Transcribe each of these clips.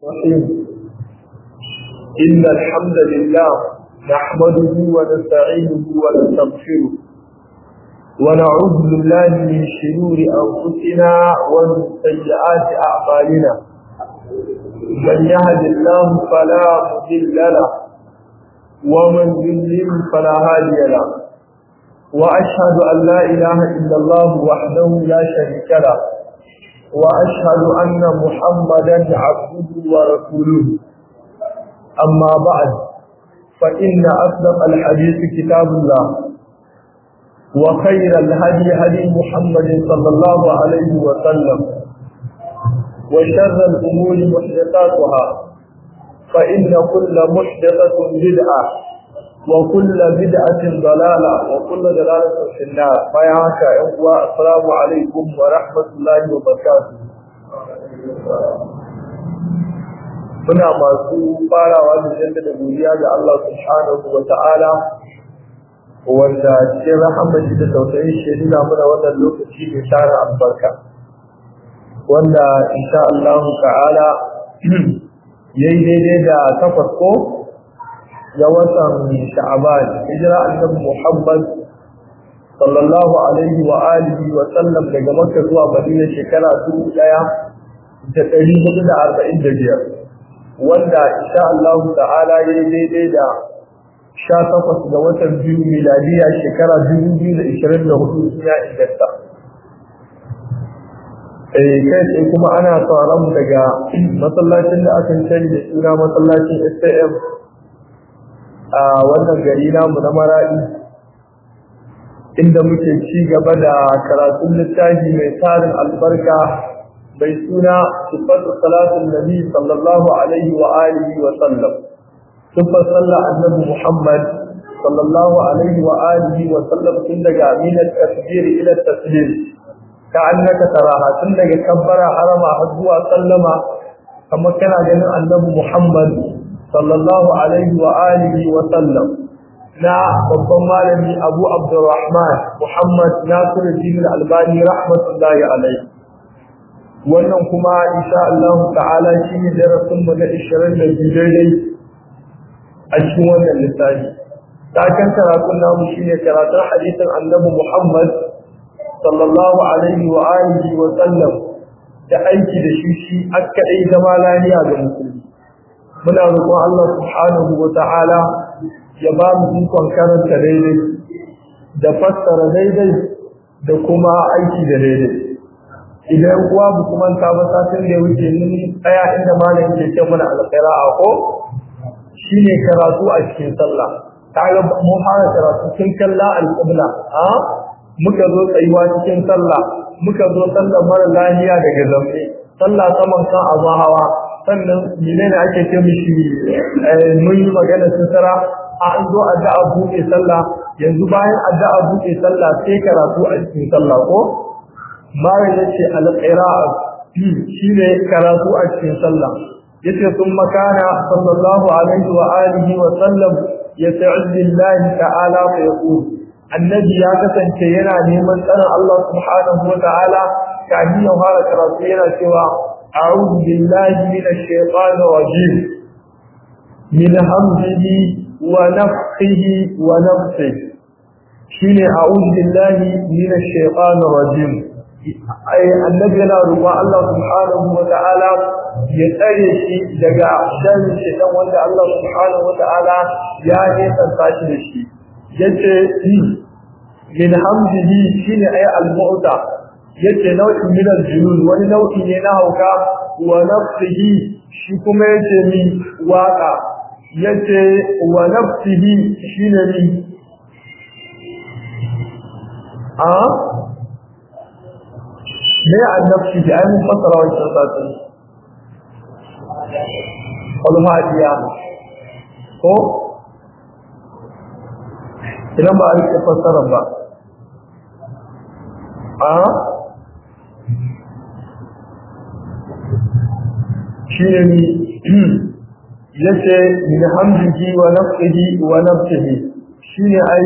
الرحيم إن الحمد لله نحمده ونستعينه ونستغفره ونعوذ بالله من شرور أنفسنا ومن سيئات أعمالنا من يهد الله فلا مضل له ومن يضلل فلا هادي له وأشهد أن لا إله إلا الله وحده لا شريك له وأشهد أن محمدا عبده ورسوله أما بعد فإن أصدق الحديث كتاب الله وخير الهدي هدي محمد صلى الله عليه وسلم وشر الأمور محدثاتها فإن كل محدثة بدعة وكل بدعة ضلالة وكل ضلالة في النار فياك إخوة السلام عليكم ورحمة الله وبركاته muna masu farawa da jaddada godiya ga Allah subhanahu wa ta'ala wanda cikin rahamashi da tausayin shi nuna mana wannan lokaci mai tara albarka wanda insha Allah ta'ala yayi daidai da takwas ko ya watan sha'aban hijira annabi Muhammad sallallahu alaihi wa alihi wa sallam daga Makka zuwa Madina shekara 1445 wanda insha Allah ta'ala yayi daidai da 18 ga watan biyu miladiya shekara 2024 ya inganta eh kai sai kuma ana tsaron daga masallacin da aka sani da suna masallacin STM a wannan gari namu na maradi inda muke ci gaba da karatun littafi mai tarin albarka mai suna sifatu salatun nabi sallallahu alaihi wa alihi wa sallam sifar sallah annabi muhammad sallallahu alaihi wa alihi wa sallam tun daga aminat tasbir ila taslim ka annaka taraha tun daga kabbara harama har zuwa sallama kamar kana ganin annabi muhammad sallallahu alaihi wa alihi wa sallam na babban malami Abu Abdurrahman Muhammad Nasiruddin Al-Albani rahmatullahi alaihi wannan kuma insha Allah ta'ala shine darasin mu na 22 daidai a cikin wannan littafi takan karatun namu shine karatun hadisin Annabi Muhammad sallallahu alaihi wa alihi wa sallam da aiki da shi shi akkadai zama lafiya ga musulmi muna roƙon Allah subhanahu wa ta'ala ya ba mu ikon karanta daidai da fassara daidai da kuma aiki da daidai idan kuwa bu kuma ta ba satin da ya wuce mun tsaya inda malam ke ce mana alqira'a ko shine karatu a cikin sallah kaga mun fara karatu cikin kalla alqibla a muka zo tsayuwa cikin sallah muka zo sallar mara lahiya daga zambe sallah saman kan abu hawa sannan menene ake ce mishi mun yi magana sutura an zo addu'a buɗe sallah yanzu bayan addu'a buɗe sallah sai karatu a cikin sallah ko bayan yace al-qira'a shine karatu a cikin sallah yace sun makana sallallahu alaihi wa alihi wa sallam yasta'id billahi ta'ala fa yaqul annabi ya kasance yana neman tsarin Allah subhanahu wa ta'ala kafin ya fara karatu yana cewa a'udhu billahi minash shaitanir rajim min hamzihi ونفخه ونفسه شين أعوذ بالله من الشيطان الرجيم أي النبي لا رضا الله سبحانه وتعالى يتأري شيء دقاء شان الشيطان وانت الله سبحانه وتعالى يعني تنتاشر الشيء يتأري من حمده شين أي المعطى yace nau'in min al-junun wani nau'i ne na hauka wa nafsihi shi kuma yace min waka yace wa nafsihi shine ni a me annafsi da ayin fasara wannan sati al-hadiya ko idan ba a rike fasara ba a shine ni yace min hamdihi wa nafsihi wa nafsihi shine ai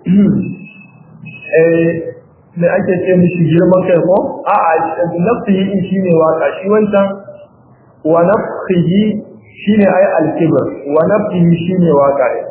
eh me ake ce mishi girman kai ko a a nafsihi shine waka shi wancan wa nafsihi nafsihi shine ai al-kibr wa nafsihi shine waƙa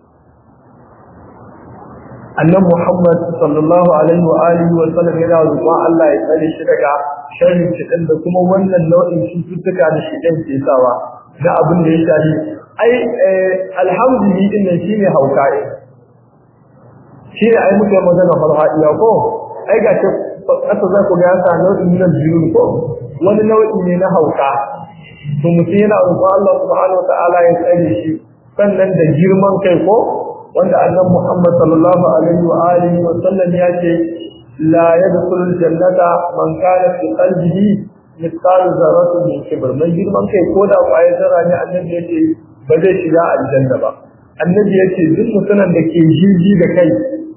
annan Muhammad sallallahu alaihi wa alihi wa sallam yana roƙon Allah ya tsare shi daga sharrin shidan da kuma wannan nau'in cututtuka da shidan ke sawa da abin da ya shafi ai alhamdulillah din nan shine hauka shine ai muke magana farhadiya ko ai ga ce kasa za ku ga sa nau'in nan biyu ko wani nau'i ne na hauka to mutum yana roƙon Allah subhanahu wa ta'ala ya tsare shi sannan da girman kai ko wanda annabi Muhammad sallallahu alaihi wa alihi wa sallam ya ce la yadkhulul jannata man kana fi qalbihi mithqal zarratin min kibr mai girman kai ko da kwayar zarra ne annabi ya ce ba zai shiga aljanna ba annabi ya ce duk mutumin da ke jiji da kai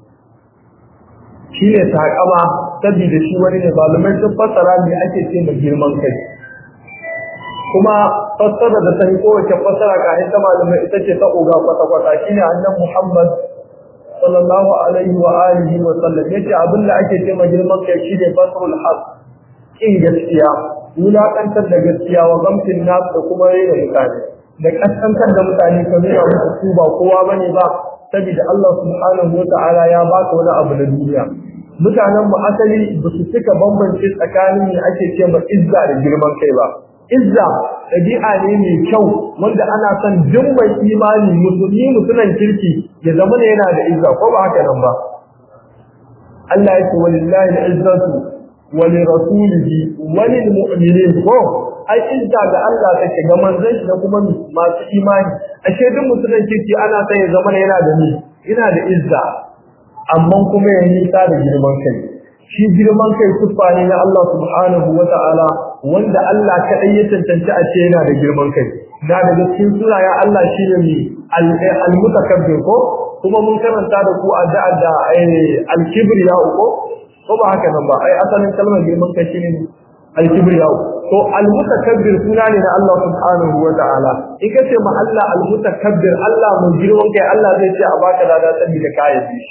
shine takama saboda shi wani ne malumai sun fassara me ake ce mai girman kai kuma fassara da ta yi kowace fassara ka ita malamai ita ce ta uga kwata-kwata shi ne annan Muhammad sallallahu alaihi wa alihi wa sallam ya ce abin da ake ce girman kai shi ne fasarul haq kin gaskiya wulaƙantar da gaskiya wa gamsin nas da kuma rena mutane da kaskantar da mutane ka nuna musu su ba kowa bane ba saboda Allah subhanahu wa ta'ala ya ba ka wani abu na duniya mutanen mu asali ba su cika bambance tsakanin ne ake ce ma izza da girman kai ba izza ɗabi'a ne mai kyau wanda ana son duk mai imani musulmi mutunan kirki ya zama ne yana da izza ko ba haka nan ba Allah ya ce walillahi al-izzatu wa li rasulihi wa lil mu'minin ko ai izza ga Allah take ga manzon shi da kuma masu imani ashe duk mutunan kirki ana son ya zama yana da ni ina da izza amma kuma ya nisa da girman kai shi girman kai siffa ne na Allah subhanahu wa ta'ala wanda Allah kaɗai ya tantance a ce yana da girman kai na daga cikin sunayen Allah shi ne mai al-mutakabbir ko kuma mun karanta da ku addu'a da al-kibriya ko ko ba haka nan ba ai asalin kalmar girman kai shine al-kibriya to al-mutakabbir suna ne na Allah subhanahu wa ta'ala in ka ce ma Allah al-mutakabbir Allah mun girman kai Allah zai ce a baka lada saboda kayan shi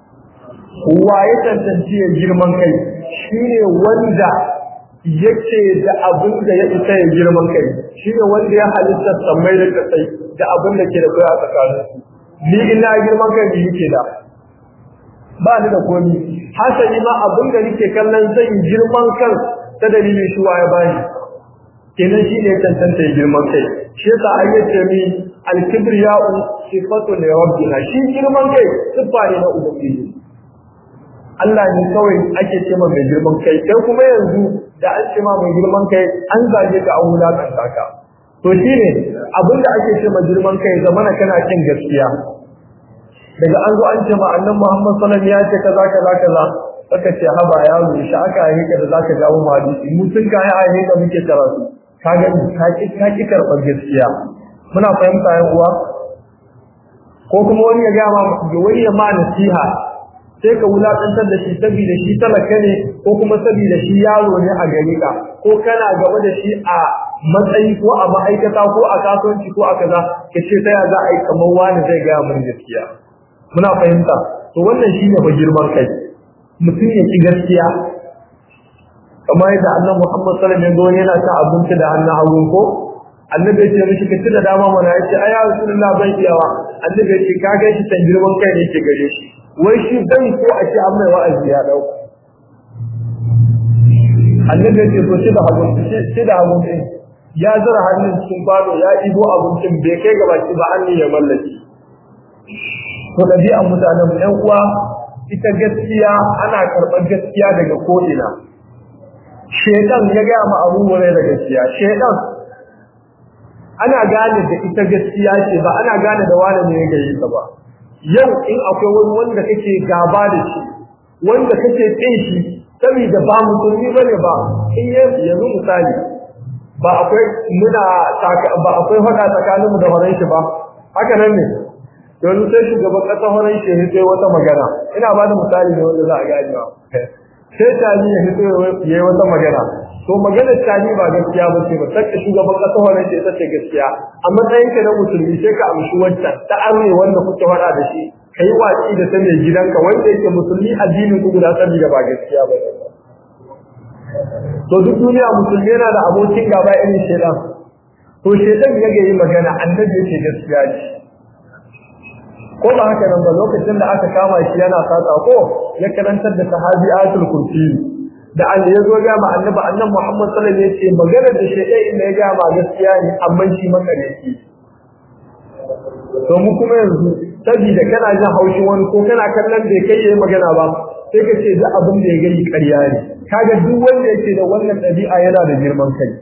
wa ya tantance ya girman kai shine wanda yake da abin da ya isa ya girman kai shine wanda ya halitta samai da kasai da abin da ke da kai a tsakanin ni ina girman kai ni yake da ba ni da komi hasali ma abin da nake kallon zan girman kan ta dalilin shi ya bani kenan shine tantance girman kai shi yasa ayyace mi al-kibriya'u sifatu li rabbina shi girman kai sifa ne na ubangiji Allah ne kawai ake ce ma mai girman kai kai kuma yanzu da an ce ma mai girman kai an zage ka an wulakanta ka to shine abinda ake ce ma girman kai zamana kana kin gaskiya daga an zo an ce ma annan Muhammad sallallahu alaihi wasallam ya ce kaza kaza kaza aka ce haba ya mu shi aka yi ka da zaka jawo mu hadisi mu tun ga ya yi da muke karatu ka ga ka ki ka ki karɓar gaskiya muna fahimta yan uwa ko kuma wani ya ga ma wani ya ma nasiha sai ka wulakantar da shi saboda shi talaka ne ko kuma saboda shi yaro ne a gari ka ko kana gaba da shi a matsayi ko a ma'aikata ko a kasuwanci ko a kaza ka ce ta ya za a yi kamar wani zai gaya mun gaskiya muna fahimta to wannan shine fa girman kai mutum ya ki gaskiya kamar yadda annabi Muhammad sallallahu alaihi wasallam yana ta abinci da hannun hagu ko annabi ya ce mishi ka ci da dama mana ya ce ai ya rasulullah ban iyawa annabi ya ce ka ga shi san girman kai ne ke gare shi wai shi bai so a ce an mai wa'azi ya dau annabi ya ce to shi da hagu shi da hagu din ya zura hannun cikin kwano ya ibo abincin bai kai gaba ki ba hannun ya mallaki to ɗabi'an mutanen mu ƴan uwa ita gaskiya ana karɓar gaskiya daga ko'ina shedan ya gaya ma abu wurai da gaskiya shedan ana gane da ita gaskiya ce ba ana gane da wani ne ya gaye ta ba yau in akwai wani wanda kake gaba da shi wanda kake tsin shi saboda ba musulmi bane ba in yanzu misali ba akwai muna ba akwai hada tsakaninmu da horon shi ba haka nan ne yanzu sai shugaban kasa horon shi ya sai wata magana ina ba da misali ne wanda za a gane ba sai tani ya fito ya yi wata magana to maganar tani ba gaskiya ba ce ba sakka shugaban kasa horon shi ita ce gaskiya a matsayin ka na musulmi sai ka amshi wancan ta arne wanda kuke faɗa da shi ka yi watsi da ta mai gidanka wanda yake musulmi addinin ku guda saboda ba gaskiya ba to duk duniya musulmi yana da abokin gaba irin shedan to shedan ya ga yi magana annabi yake gaskiya ce ko ba haka nan ba lokacin da aka kama shi yana sata ko ya karantar da sahabi ayatul kursi da an ya zo ga ma annabi annabi Muhammad sallallahu alaihi wasallam yace magana da shedan inda ya ga ma gaskiya ne amma shi maka ne yake to mu kuma yanzu saboda kana jin haushin wani ko kana kallon bai kai yayi magana ba sai ka ce duk abin da ya gani ƙarya ne kaga duk wanda yake da wannan ɗabi'a yana da girman kai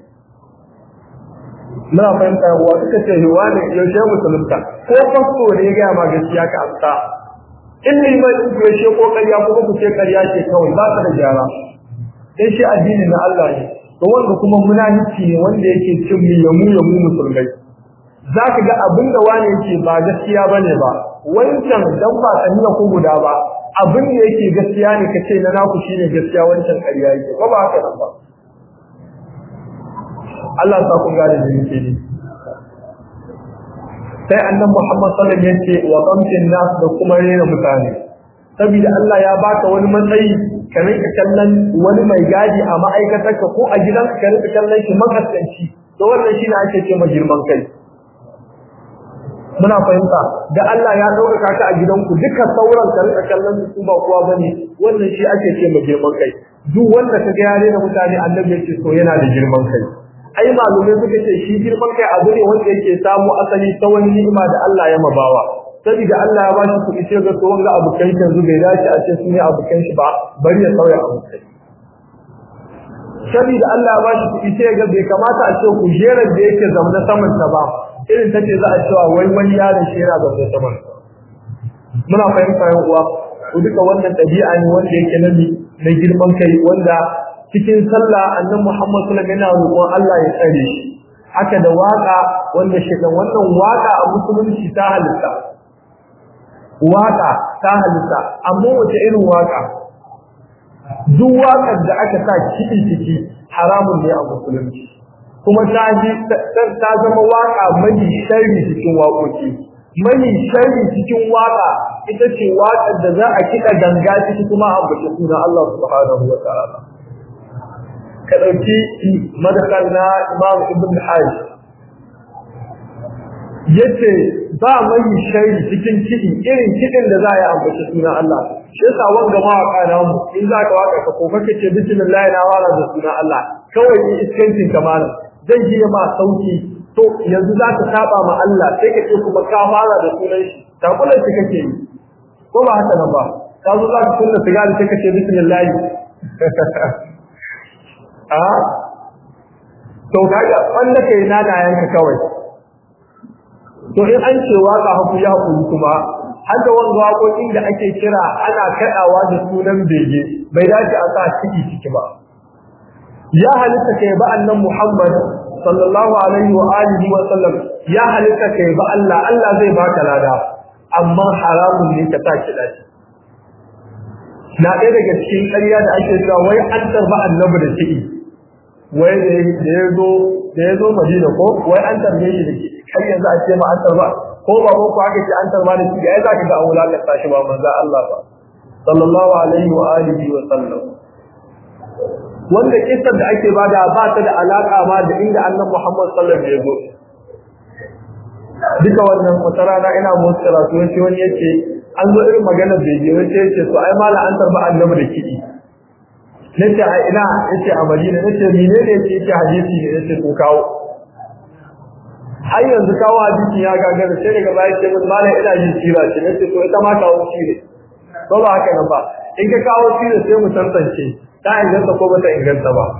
muna fahimta wa suka ce hiwa ne yaushe musulunta ko fasto ne ya gaya ma gaskiya ka amsa in liman in ku yaushe ko ƙarya kuma ku ce ƙarya ce kawai ba ta da gyara dan shi addini na Allah ne to wanda kuma munafici ne wanda yake cin yamu yamu musulmai za ka ga abin da wani yake ba gaskiya bane ba wancan dan ba saniya ko guda ba abin da yake gaskiya ne kace na naku shine gaskiya wancan ƙarya yake ko ba haka nan ba Allah sa ku gane da yake ne sai annabi Muhammad sallallahu alaihi wasallam yace wa qamtin nas da kuma rena mutane saboda Allah ya baka wani matsayi ka rinka kallon wani mai gadi a ma'aikatarka ko a gidanka ka rinka kallon shi makaskanci to wannan shine ake ce girman kai muna fahimta da Allah ya ɗaukaka ka a gidanku duka sauran ka rika kallon su ba kowa bane wannan shi ake ce ma girman kai duk wanda ka ga yare da mutane annabi yake so yana da girman kai ai malumai suka ce shi girman kai abu ne wanda yake samu asali ta wani ni'ima da Allah ya mabawa saboda Allah ya bashi kuɗi sai ga tsohon ga abokan yanzu bai dace a ce su ne abokan shi ba bari ya sauya abokai saboda Allah ya bashi kuɗi sai ga bai kamata a ce kujerar da yake zaune saman ta ba irin take za a cewa wai wani yaron shi yana zaune saman muna fahimta yan uwa ko duka wannan ɗabi'a ne wanda yake nabi mai girman kai wanda cikin sallah annabi Muhammad sallallahu alaihi wasallam yana roƙon Allah ya tsare shi haka da waka wanda shi dan wannan waka a musulunci ta halitta waka ta halitta amma wace irin waka duk wakar da aka sa kiɗi ciki haramun ne a musulunci kuma ta ji ta zama waka mai sharri cikin waƙoƙi mai sharri cikin waka ita ce waƙar da za a kiɗa ganga ciki kuma a bace suna Allah subhanahu wa ta'ala ka ɗauki madakar na Imam Ibn Hajj yace ba mai sharri cikin kiɗi irin kiɗin da za a yi ambaci sunan Allah shi yasa wanga mawaka na mu in za ka waka ka kofa kace bismillah na wala da sunan Allah kawai in iskancin kamala zai ji ma sauki to yanzu za ka saba ma Allah sai ka ce kuma ka fara da sunan shi takulan shi kake yi ko ba haka nan ba ka zo za ka kunna sigari sai ka ce bismillah a to kaga wanda kai na da yanka kawai to in an ce waka haku ya hakuri kuma har da wanga waƙoƙin da ake kira ana kaɗawa da sunan bege bai dace a sa ciki ciki ba ya halitta kai ba annan Muhammad sallallahu alaihi wa alihi wa sallam ya halitta kai ba Allah Allah zai baka lada amma haramun ne ka sa kiɗa shi na ɗaya daga cikin ƙarya da ake cewa wai an tarba annabi da kiɗi wai da ya zo da ya zo Madina ko wai an tarbe shi da kiɗi har yanzu a ce ma an tarba ko baban ku aka ce an tarba da kiɗi ai za ka ga an wulakanta shi ba manzo Allah ba sallallahu alaihi wa alihi wa sallam wanda kisar da ake bada ba ta da alaka ma da inda annabi Muhammad sallallahu alaihi wasallam ya zo duka wannan wata rana ina musu karatu wani wani yace an zo irin magana da yake wani yace to ai mala an tarba annabi da kidi nace a ina yace a Madina nace menene yace yace hadisi ne yace ko kawo har yanzu kawo hadisi ya gagara sai daga baya ce mun mala ina yin sira ce nace to ita ma kawo sire ko ba haka nan ba in ka kawo sire sai mu tantance ta inganta ko bata inganta ba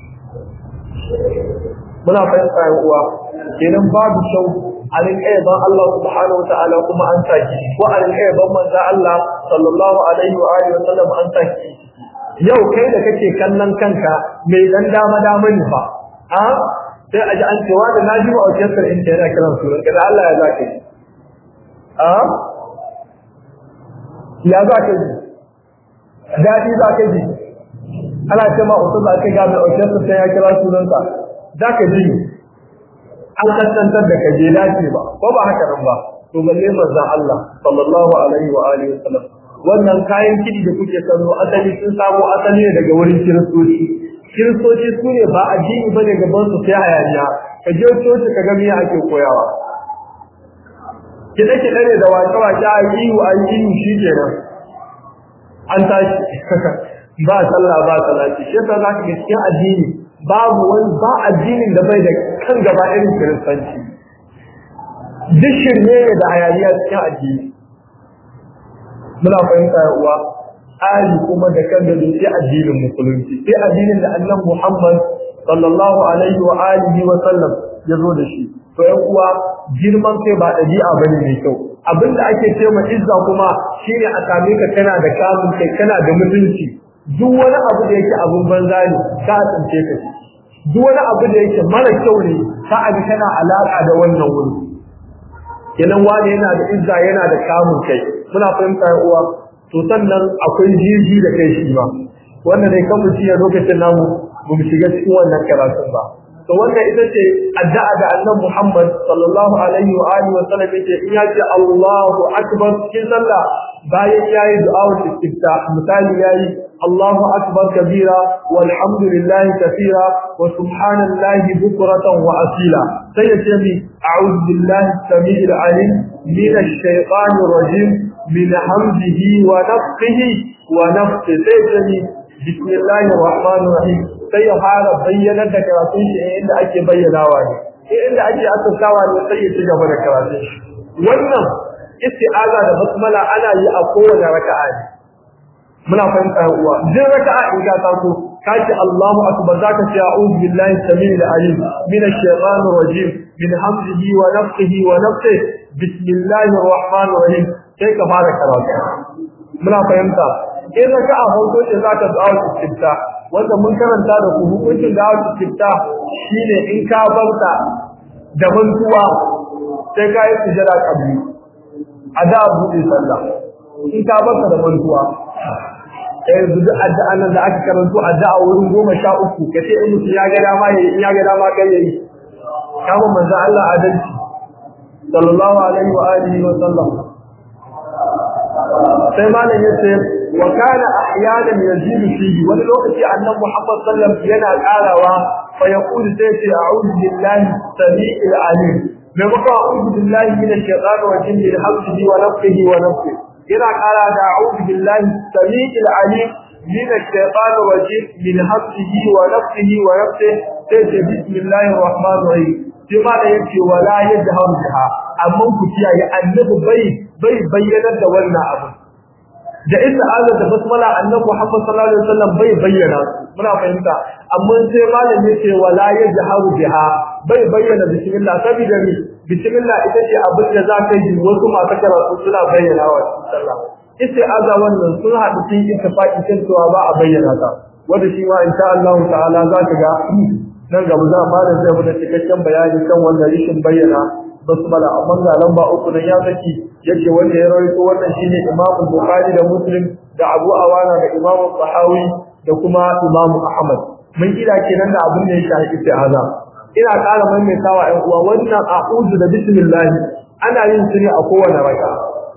muna fahimta yan uwa kenan babu shau a rinka yaban Allah subhanahu wataala kuma an saki ko a rinka yaban manzo Allah sallallahu alaihi wa alihi wa sallam an saki yau kai da kake kallon kanka mai dan dama dama ne fa a sai a ji an cewa da naji wa orchestra in yana kiran sunan kada Allah ya zaka yi a ya zaka ji dadi zaka ji ana ce ma usul za ka ga mai orchestra sai ya kira sunansa za ka ji an kasantar da ka je dace ba ko ba haka nan ba to balle manzon Allah sallallahu alaihi wa alihi wasallam wannan kayan kidi da kuke kallo asali sun samu asali ne daga wurin kiristoci kiristoci su ne ba addini bane gaban su sai hayaniya ka je coci ka ga me ake koyawa kiɗe kiɗe ne da wace wace a yi a yi shi kenan an tashi ba sallah ba salati shi yasa zaka ga cikin addini babu wani ba addinin da bai da kan gaba irin kiristanci duk shirme ne da hayaniya cikin addini muna fahimta ya uwa ali kuma da kan da sai addinin musulunci sai addinin da annabi Muhammad sallallahu alaihi wa alihi wa sallam ya zo da shi to yan uwa girman kai ba dabi'a bane mai kyau abinda ake ce ma izza kuma shine a same ka kana da kamun kai kana da mutunci duk wani abu da yake abun banza ne ka tsince ka duk wani abu da yake mara kyau ne ka abi kana alaka da wannan wuri kenan wani yana da izza yana da kamun kai muna fahimta ya uwa to sannan akwai jirgi da kai shi ba wannan dai kan mutum ya lokacin namu ba mu shiga cikin wannan karatun ba to wannan ita ce addu'a da annabi Muhammad sallallahu alaihi wa alihi wa sallam yake in ya ce Allahu akbar cikin sallah bayan yayi du'a istiftah misali yayi Allahu akbar kabira walhamdulillahi kathira wa subhanallahi bukratan wa asila sai ya ce mi a'udhu billahi samii'il alim minash shaitanir rajim min hamzihi wa nafthihi wa nafthihi sai ya ce bismillahir rahmanir rahim sai ya fara bayyanar da karatun shi inda ake bayyanawa ne inda ake asasawa ne sai ya ci gaba da karatun shi wannan isti'aza da basmala ana yi a kowane raka'a ne muna fahimta uwa duk raka'a in ka taso kace Allahu akbar zaka ce a'udhu billahi samil alim min ash-shaytanir rajim min hamzihi wa nafthihi wa nafthihi bismillahir rahmanir rahim sai ka fara karatu muna fahimta in raka'a farko ce zaka du'a istifta wanda mun karanta da ku hukuncin da aka istifta shine in ka barta da mantuwa sai ka yi sujada kabli a da buɗe sallah in ka barta da mantuwa eh duk addu'an nan da aka karanto addu'a wurin goma sha uku kace in mutum ya ga dama yayi in ya ga dama kai yayi kama manzo Allah adalci sallallahu alaihi wa alihi wa sallam sai malam yace wa kana ahyanan yazidu fihi wani lokaci annabi Muhammad sallallahu alaihi yana karawa fa yaqulu sai ce a'udhu billahi samii'il alim mai maka a'udhu billahi minash shaitanir rajim min hamzihi wa nafthihi wa nafthihi ina kara da a'udhu billahi samii'il alim minash shaitanir rajim min hamzihi wa nafthihi wa nafthihi sai ce bismillahir rahmanir rahim sai ma da yake wala yajharu biha amma ku kiyaye annabi bai bai bayyanar da wannan abu da ista'aza da basmala annabi Muhammad sallallahu alaihi wasallam bai bayyana muna fahimta amma sai malam yace wala yajharu biha bai bayyana bismillah saboda ni bismillah ita ce abin da za ka yi wasu masu karatu suna bayyana wa sallah ista'aza wannan sun haɗu cikin ittifaqi kan cewa ba a bayyana ta wanda shi ma insha Allah ta'ala za ka ga nan gaba za ma da zai mu da cikakken bayani kan wannan rishin bayyana basmala amma ga lamba uku nan ya saki yake wanda ya rawaito wannan shine Imam Bukhari da Muslim da Abu Awana da Imam Tahawi da kuma Imam Ahmad mun kira kenan da abin da ya shafi isti'aza ina ƙara maimaitawa ɗan uwa wannan a'udhu da bismillah ana yin shi ne a kowane raka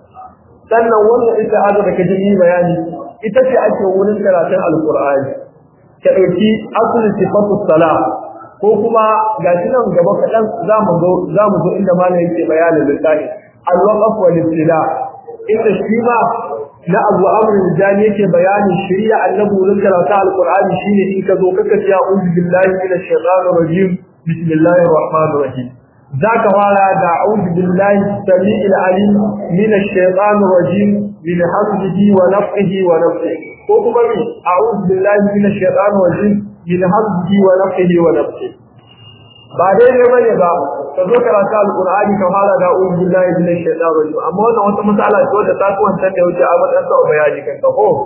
sannan wannan isti'aza da kaje yi bayani ita ce ake wurin karatun alqur'ani ka dauki asli sifatu salah ko kuma gashi nan gaba kaɗan za mu zo za mu zo inda malam yake bayanin lissafi al-waqf wal ibtida inda shi ma na Abu Amr al-Jani yake bayanin shari'a annabi wurin karatu al-Qur'ani shine in ka zo kaka ce a'udhu billahi minash shaitanir rajim bismillahir rahmanir rahim zaka fara da a'udhu billahi samii'il alim minash shaitanir rajim min hamdihi wa nafthihi wa nafthihi ko kuma bi a'udhu billahi minash shaitanir rajim min hamdihi wa nafthihi wa nafthihi ba daidai bane ba ka zo karatu alqur'ani ka fara da a'udhu billahi minash shaitanir rajim amma wannan wata mas'ala ce wadda ta kuwan ta wuce a matsayin sa bayani kan ka ko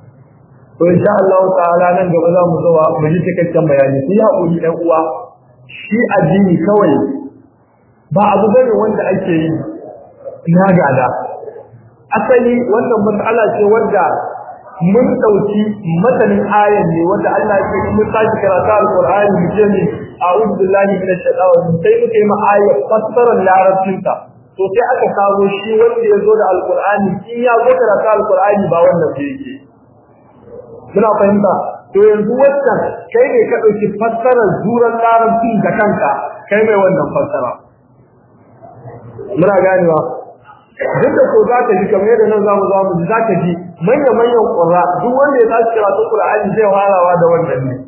to insha Allah ta'ala nan gaba za mu zo mu ji cikakken bayani sai haƙuri ɗan uwa shi addini kawai ba abu bane wanda ake yi na gada asali wannan mas'ala ce wanda mun dauki matanin ayan ne wanda Allah ya ce mun tashi karatu alqur'ani mu je ne a'udhu billahi minash shaitanir rajim sai muke ma ayat fassarar larabcin ta to sai aka kawo shi wanda ya zo da alqur'ani shi ya zo karatu alqur'ani ba wannan da yake muna fahimta to yanzu wannan kai ne ka dauki fassarar zuran larabcin da kanka kai mai wannan fassara muna ganewa duk da ko za ka ji kamar yadda nan zamu zamu ji za ka ji manya manyan ƙura duk wanda ya tashi karatun Qur'ani zai farawa da wannan ne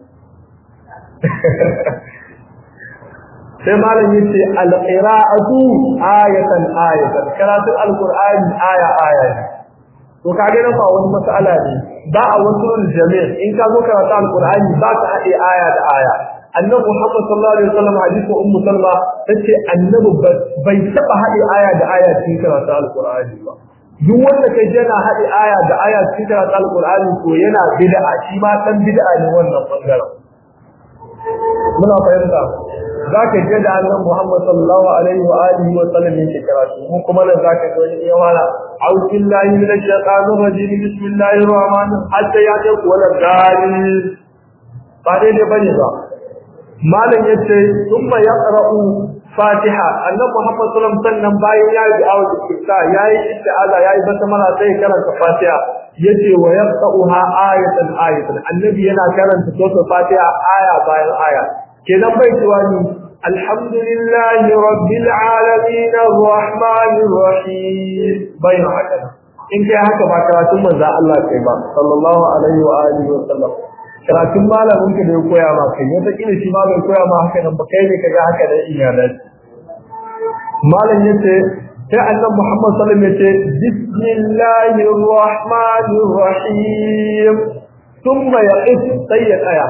sai malam yace al-qira'atu ayatan ayatan karatun al-Qur'ani aya aya ne to kage nan ba wani mas'ala ne ba a wasu jami' in ka zo karatu al-Qur'ani ba ka haɗe aya da aya annabi Muhammad sallallahu alaihi wasallam hadisi ummu salma tace annabi bai taba haɗe aya da aya cikin karatu al-Qur'ani ba duk wanda kai yana haɗe aya da aya cikin karatu al-Qur'ani to yana bid'a shi ma dan bid'a ne wannan bangaren muna fahimta zaka je da annabi Muhammad sallallahu alaihi wa alihi wa sallam yake karatu mu kuma nan zaka ga wani ya wala a'udhu billahi minash shaitanir rajim bismillahir rahmanir hatta ya ce wala dalil ba dai dai bane ba malam yace thumma yaqra'u fatiha annabi Muhammad sallallahu alaihi wasallam bayan ya yi awu istifta yayi isti'aza yayi basmala sai karanta fatiha yace wa yaqra'uha ayatan ayatan annabi yana karanta suratul fatiha aya bayan aya kenan bai cewa ni alhamdulillahi rabbil alamin arrahmanir rahim bayan haka in kai haka ba karatun manzo Allah kai ba sallallahu alaihi wa alihi wa sallam karatun malamin ka da ya koya ma kai wata kila shi ma bai koya ma haka nan ba kai ne kaga haka da iyalan malam yace sai annabi Muhammad sallallahu alaihi wasallam yace bismillahir rahmanir rahim thumma yaqif sayyid aya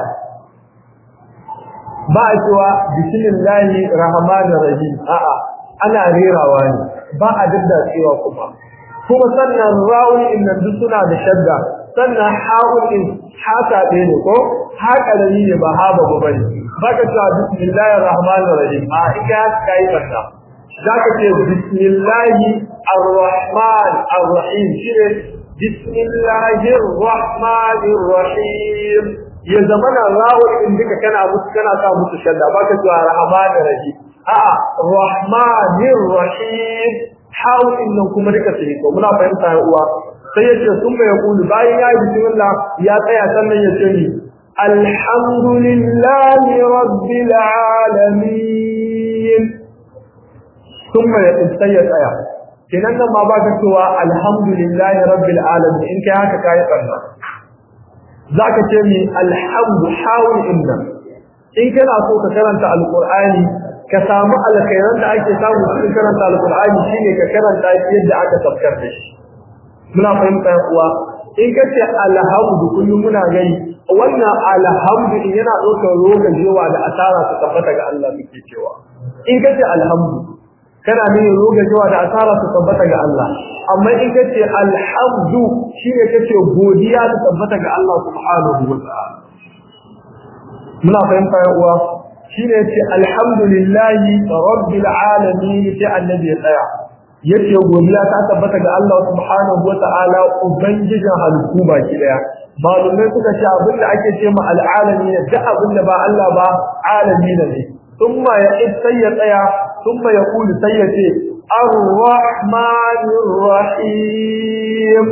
ba a cewa bismillahir rahmanir rahim a'a ana rerawa ne ba a daddatsewa kuma kuma sannan rawun innan duk suna da shadda sannan ha'un din haka ɗaya ne ko haka da ne ba ha ba ba ne baka cewa bismillahir rahmanir rahim a ika kai banda zaka ce bismillahir arrahman arrahim shine bismillahir rahmanir rahim ya zamana rawun din duka kana musu kana sa musu shadda baka cewa rahmanir rahim a'a rahmanir rahim ha'un din nan kuma duka sai ko muna fahimta ya uwa sai ya ce sun mai kulu bayan ya yi bismillah ya tsaya sannan ya ce ni alhamdulillahi rabbil alamin sun mai sai ya tsaya kenan nan ma baka cewa alhamdulillahi rabbil alamin in kai haka kai kanna zaka ce mi alhamdu hawul inna in kana so ka karanta alqur'ani ka samu alkhairan da ake samu cikin karanta alqur'ani shine ka karanta shi yadda aka tafkar da shi muna fahimta uwa in ka ce alhamdu kullum muna gani wannan alhamdu in yana ɗaukar rokan jewa da asara su tabbata ga Allah muke cewa in ka ce alhamdu kana ne rokan jewa da asara su tabbata ga Allah amma in ka ce alhamdu shine kace godiya ta tabbata ga Allah subhanahu wa ta'ala muna fahimta uwa shine yace alhamdulillahi rabbil alamin sai annabi ya tsaya yace godiya ta tabbata ga Allah subhanahu wata'ala ubangijin halittu baki daya malumai suka ce abin da ake ce ma al'alami ne duk abin da ba Allah ba alami ne thumma ya sai ya tsaya thumma ya kulu sai ya ce ar-rahmanir rahim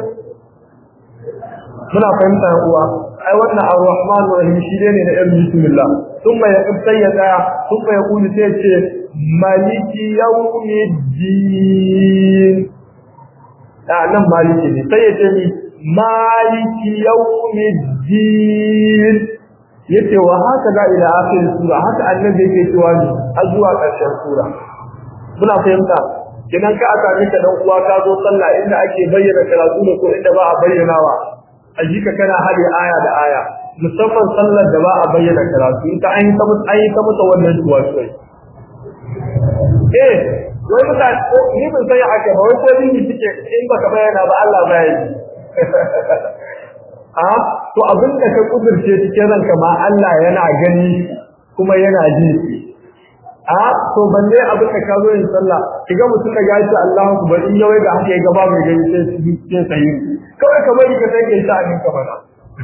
muna fahimta uwa ai wannan ar-rahmanir rahim shi ne na yan bismillah thumma ya sai ya tsaya thumma ya kulu sai ya ce maliki yawmiddin a nan maliki ne sai ya ce ni maliki yawmiddin yace wa haka da ila akhir sura haka annabi yake cewa ni har zuwa ƙarshen sura muna fahimta kinan ka aka mika dan uwa ka zo sallah inda ake bayyana karatu ne ko inda ba a bayyanawa a jika kana hade aya da aya musamman sallar da ba a bayyana karatu ita an yi ta mutu an yi ta mutu wannan tuwa sai eh wai mutane ni ban san haka ba wai ko ni suke in baka bayyana ba Allah ba yi a to abin da ka kudurce cikin ranka ma Allah yana gani kuma yana ji a to balle abin da ka zo yin sallah kiga mutum da gaci Allahu akbar in yawai da haka ya gaba mai gani sai sai sai kawai ka bari ka sai ka yi sha'anin ka bana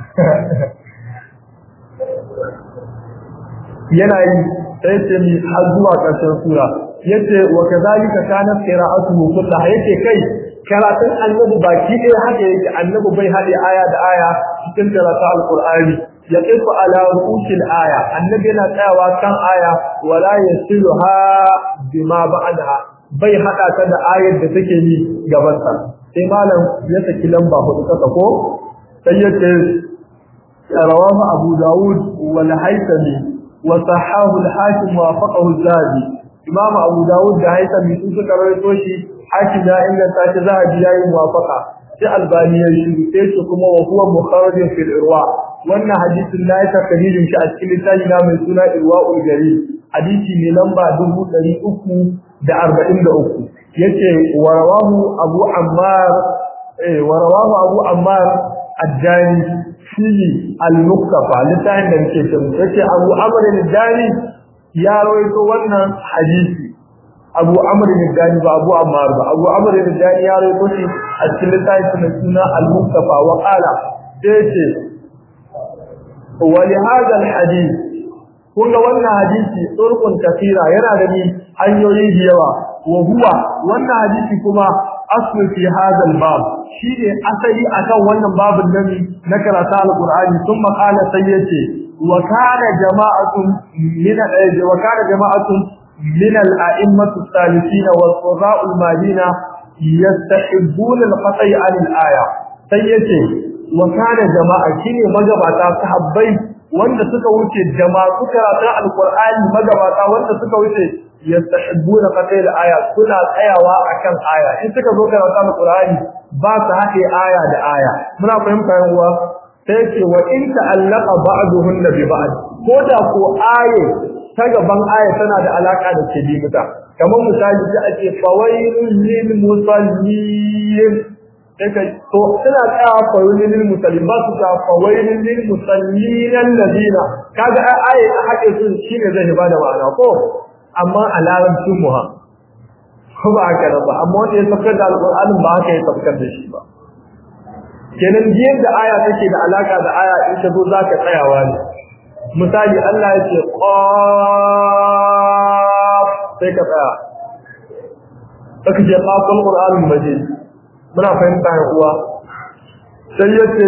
yana yi sai ce mi har zuwa ƙarshen sura yace wa kadhalika kanat qira'atuhu kullaha yace kai karatun annabi baki ɗaya haka yake annabi bai haɗe aya da aya cikin karatu alqur'ani yaqifu ala ru'usil aya annabi yana tsayawa kan aya wala yasiluha bima ba'daha bai hada ta da ayar da take yi gaban sa sai malam ya saki lamba hudu kasa ko sai ya ce rawahu abu daud wal haythami wa sahahu al hakim wa faqahu zahabi imam abu daud da haythami sun suka rawaito shi hakim ya inganta shi zahabi yayi muwafaqa sai albani ya shi sai su kuma wa huwa mukharrajin fil irwa wannan hadisin na yi takririn shi a cikin littafi na mai suna irwaul gari hadisi ne lamba 343 yace wa rawahu abu ammar eh wa rawahu abu ammar ad-dani fi al-muqtafa littafin da nake cewa yace abu amr ad-dani ya rawaito wannan hadisi abu amr ad-dani ba abu ammar ba abu amr ad-dani ya rawaito shi a cikin littafin mai suna al-muqtafa wa qala yace wa li hadha al-hadith kun ga wannan hadisi turqun kathira yana da ni hanyoyi da yawa wa huwa wannan hadisi kuma aslu fi hadha al-bab shine asali akan wannan babin nan na karatu al-Qur'ani thumma qala sayyace wa kana jama'atun min wa kana jama'atun min al-a'immatu as-salihin wa al-qurra'u al-madina yastahibbun al-qat'i 'an al-aya sayyace wa kana jama'a shine magabata sahabbai wanda suka wuce jama'a karatu al-Qur'ani magabata wanda suka wuce yastahibbuna qatil aya suna tsayawa akan aya in suka zo karatu alqur'ani ba su haɗe aya da aya muna fahimta yan uwa sai ce wa in ta'allaqa ba'duhunna bi ba'd ko da ko aye ta gaban aya tana da alaka da kidimta kamar misali sai ake fawailul lil musallin sai to suna tsayawa fawailul lil musallin ba su ta fawailul lil musallin alladina kaga aye a haɗe su shine zai bada ma'ana ko amma a larabcin mu ha ko ba haka ba amma wanda ya tafkar da alƙur'anin ba haka ya tafkar da shi ba kenan biyan da aya take da alaka da aya in ta zo za ka tsayawa ne misali Allah ya ce qaf sai ka tsaya saka ce qaful qur'anul majid muna fahimta ya uwa sai ya ce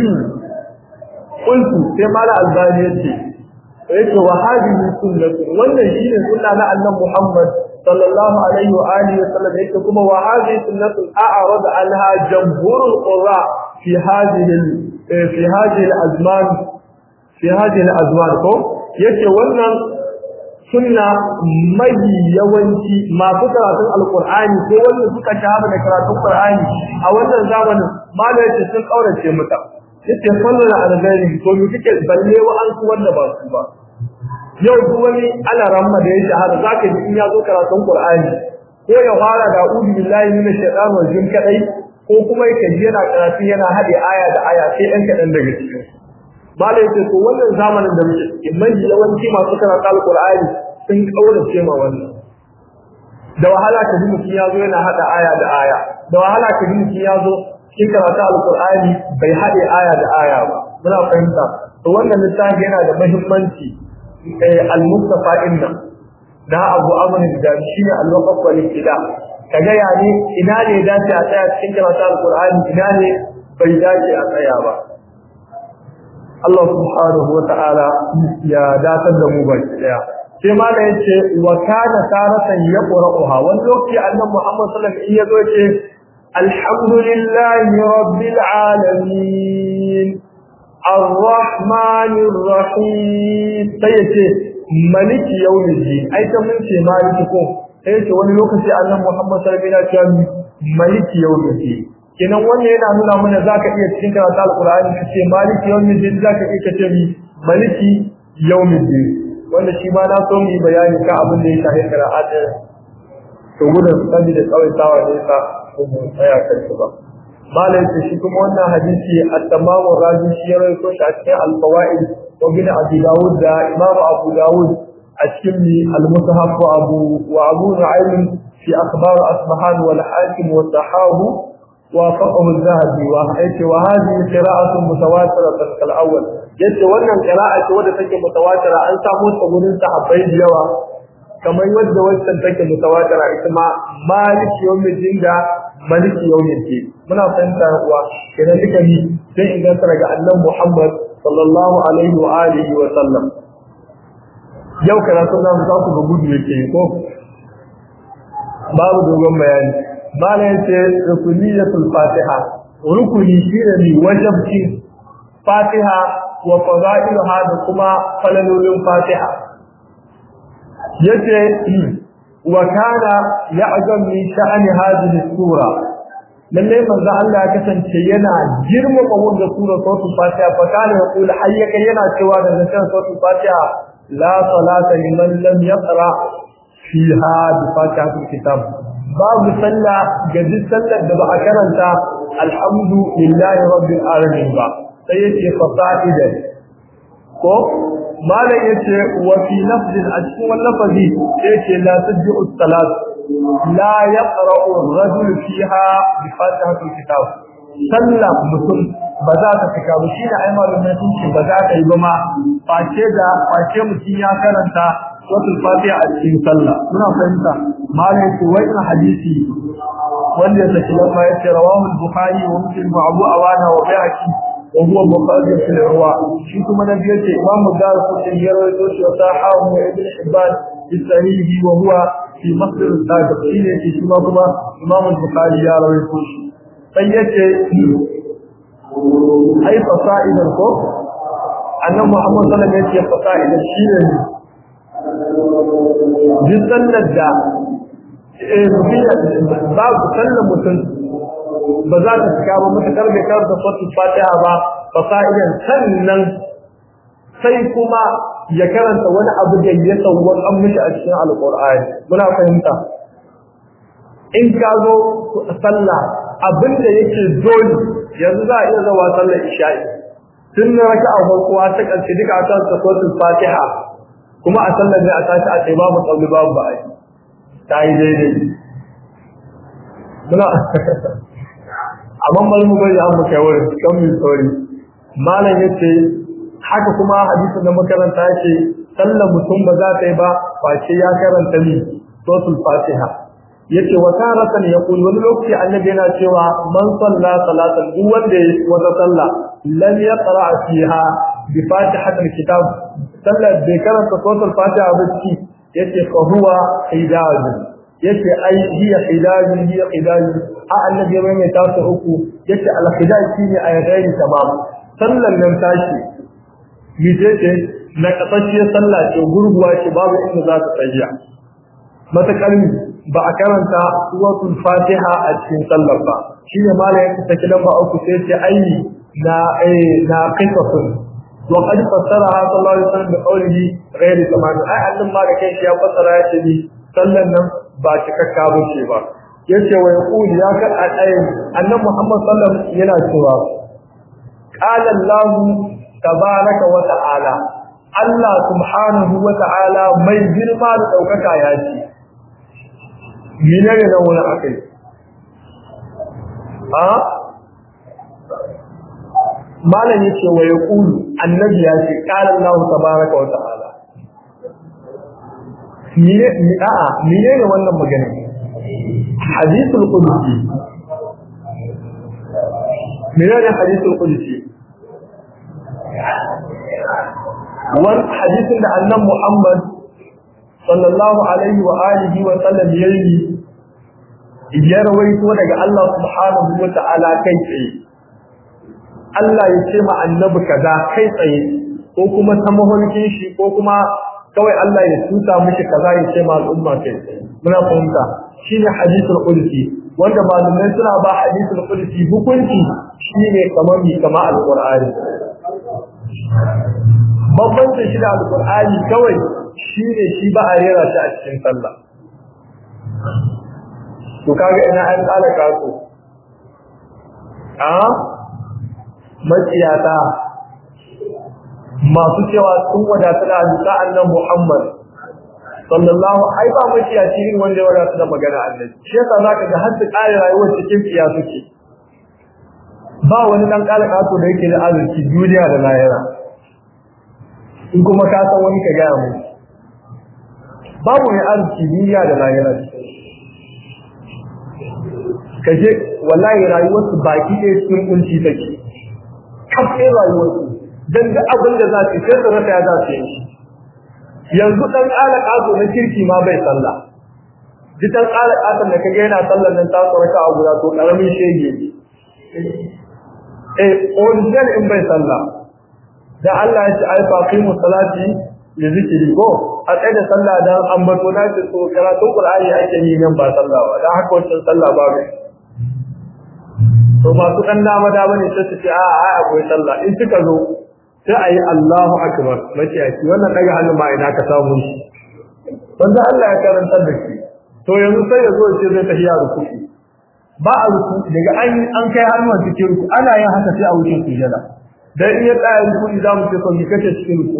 qultu sai mala albani ya ce yake wa hadhihi sunnatu wannan shine sunna na annabi Muhammad sallallahu alaihi wa alihi wa sallam yake kuma wa hadhihi sunnatu a'rada anha jamhurul qurra fi hadhihi fi hadhihi al-azman fi hadhihi al-azman ko yake wannan sunna mai yawanci masu karatun alqur'ani ko wanda suka shahara da karatun qur'ani a wannan zamanin malai sun kaurace mata yace sallallahu alaihi to mu kike balle wa an su wanda ba su ba yau duk wani ana ramma da ya shahara zaka ji in ya zo karatun Qur'ani ko ya fara da a'udhu billahi minash shaitanir rajim kadai ko kuma yake ji yana karatu yana hade aya da aya sai dan kadan daga cikin malai yace to wannan zamanin da muke ciki mai yawanci masu karatun Qur'ani sun kaurace ma wannan da wahala ka ji mutum ya zo yana hada aya da aya da wahala ka ji mutum ya zo cikin karatu alkur'ani bai haɗe aya da aya ba muna fahimta to wannan littafi yana da muhimmanci al-mustafa inna da abu amr da shi ne al-waqf wal ibtida kaga ya ne ina ne dace a tsaya cikin karatu alkur'ani ina ne bai dace a tsaya ba Allah subhanahu wa ta'ala ya datar da mu baki daya sai ma da yace wa kana taratan yaqra'uha wani lokaci annabi Muhammad sallallahu alaihi wasallam yazo yace الحمد لله رب العالمين الرحمن الرحيم سيتي ملك يوم الدين أي تمن شيء مالك كو سيتي wani lokaci annabi Muhammad sallallahu alaihi wasallam ya ملك يوم الدين kenan wannan yana nuna mana zaka iya cikin karatu alqur'ani kace maliki yawmiddin zaka iya kace mi maliki yawmiddin wanda shi ma na so mu yi bayani ka abin da ya shafi qira'at to gudun sabi da tsawaitawa ne ka tsaya kan shi ba malai ce shi kuma wannan hadisi at-tamamu razi shi ya rawaito shi a cikin al-fawaid wa bin abi dawud da imam abu dawud a cikin al-mushaf wa abu wa abu nu'aym fi akhbar asbahan wal hakim wa sahabu wa faqahu az-zahabi wa ayati wa hadhihi qira'atu mutawatira kal-awwal yace wannan qira'a ce wadda take mutawatira an samu ta gurin sahabbai da yawa kamar yadda wancan take mutawatira ita ma maliki yawmin dinda maliki yawmin din muna fahimta uwa kenan duka ni sai in ganta daga annabi Muhammad sallallahu alaihi wa alihi wa sallam yau karatun namu za ku ga gudu yake ko babu dogon bayani bala yace rukuniyatul fatiha rukuni shine ne wajibci fatiha wa fadailuha da kuma falalolin fatiha yace wa kana ya'zam min sha'ani hadhihi sura lalle manzo Allah ya kasance yana girmama wannan sura suratul fatiha fa kana yaqul hayyaka yana cewa da zancen suratul fatiha la salata liman lam yaqra fiha bi fatihatil kitab babu sallah ga duk sallar da ba a karanta alhamdulillahi rabbil alamin ba sai yace fasaidan ko malam yace wa fi lafzin a cikin wannan lafazi yace la tajju salat la yaqra'u ar-rajul fiha bi fatihatil kitab sallah mutum ba za ta fika ba shi da ai malamin sun ce ba za ta yi ba ma face da face mutum ya karanta suratul fatiha a cikin sallah muna fahimta malam yace wai hadisi wanda ya saki lamma yace rawahu al-bukhari wa muslim wa abu awana wa bayhaqi وهو مخرج في الرواء شي كما نبي يتي امام الدار القطني يروي توشي وصححه ابن حبان في الصحيح وهو في مصدر السابق شي شي كما امام البخاري يروي توشي سيتي اي فصائد الكف ان محمد صلى الله عليه وسلم فصائد الشيء جسن da babu sallan mutum ba za ta cika ba mutakar bai karanta suratul fatiha ba fa fa'idan sannan sai kuma ya karanta wani abu da ya tsawon an mishi a cikin alqur'ani muna fahimta in ka zo sallah abinda yake dole yanzu za a iya zawa sallar isha'i tun na raka a farko ta karshe duka a kan suratul fatiha kuma a sallar ne a tashi a tsaye babu tsauli babu ba'a ta yi daidai muna amma bari mu bari an muka wurin kan mu tsori malam yace haka kuma hadisin da makaranta yake sallan mutum ba za ta yi ba face ya karanta ni suratul fatiha yace wa taratan yaqul wani lokaci annabi yana cewa man salla salatan duk wanda ya wata sallah lam yaqra fiha bi fatihatil kitab sallar bai karanta suratul fatiha ba ci yace fa huwa hidayah yace ai hiya hidayah hiya hidayah a annabi mai mai tasu uku yace al-hidayah shine ayatayn tamam sallan nan tashi yace ce na kasashe sallah ce gurguwa ce babu inda za ta tsaya matakalmi ba a karanta suratul fatiha a cikin sallar ba shine malamin ta kidan ba uku sai ce ai na eh na qisasun wa qad fassara sallallahu alaihi wasallam bi qawlihi ghayr tamam ai annan ma da kai ya fassara ya ce ni sallan nan ba cikakka bace ba yace wa yaqul ya ka ayin annan muhammad sallallahu alaihi yana cewa qala allah tabaraka wa ta'ala allah subhanahu wa ta'ala mai girma da daukaka ya ce menene nan wani akai a malam yace wa yaqul annabi ya ce qala allah tabaraka wa ta'ala mine a'a menene wannan magana hadithul qudsi menene hadithul qudsi wan hadithin da annan Muhammad sallallahu alaihi wa alihi wa sallam yayi ya rawaito daga Allah subhanahu wa ta'ala kai tsaye Allah ya ce ma annabi kaza kai tsaye ko kuma ta mahulkin shi ko kuma kawai Allah ya tuta mishi kaza ya ce ma al'umma kai muna fahimta shine hadithul qudsi wanda malamai suna ba hadithul qudsi hukunci shine kamar mi kama alqur'ani bambancin shi da alqur'ani kawai shine shi ba a rera shi a cikin sallah to kaga ina an tsala kaso a maciyata masu cewa sun wadatu da hadisa annan Muhammad sallallahu ai ba maciyaci irin wanda ya wadatu da magana annabi shi yasa zaka ga har su kare rayuwar cikin tsiya suke ba wani dan kala kaso da yake da arziki duniya da lahira in kuma ka san wani ka gaya mu babu mai arziki duniya da lahira kaje wallahi rayuwar su baki ɗaya cikin kunci take kafin rayuwar su dan duk abin da za su sai su rasa ya za su yi yanzu dan ƙala ƙaso na kirki ma bai sallah duk dan ƙala ƙason da kage yana sallar nan ta tsoraka a guda to ƙaramin shege eh original in bai sallah da Allah ya ce ai faqimu salati li zikri ko a tsaye da sallah dan ambato na ce to karatun qur'ani ake yi nan ba sallah ba dan haka wancan sallah ba ne to masu dan dama dama ne sai su ce a a akwai sallah in suka zo sai ayi Allahu akbar mace yaki wannan daga hannu ma ina ka samu shi wanda Allah ya karanta da shi to yanzu sai ya zo ce zai tafiya rukuki ba a ruku daga an an kai hannun cikin ruku ana yin haka sai a wuce sujada dan in ya tsaya ruku za mu ce ko mi kace cikin ruku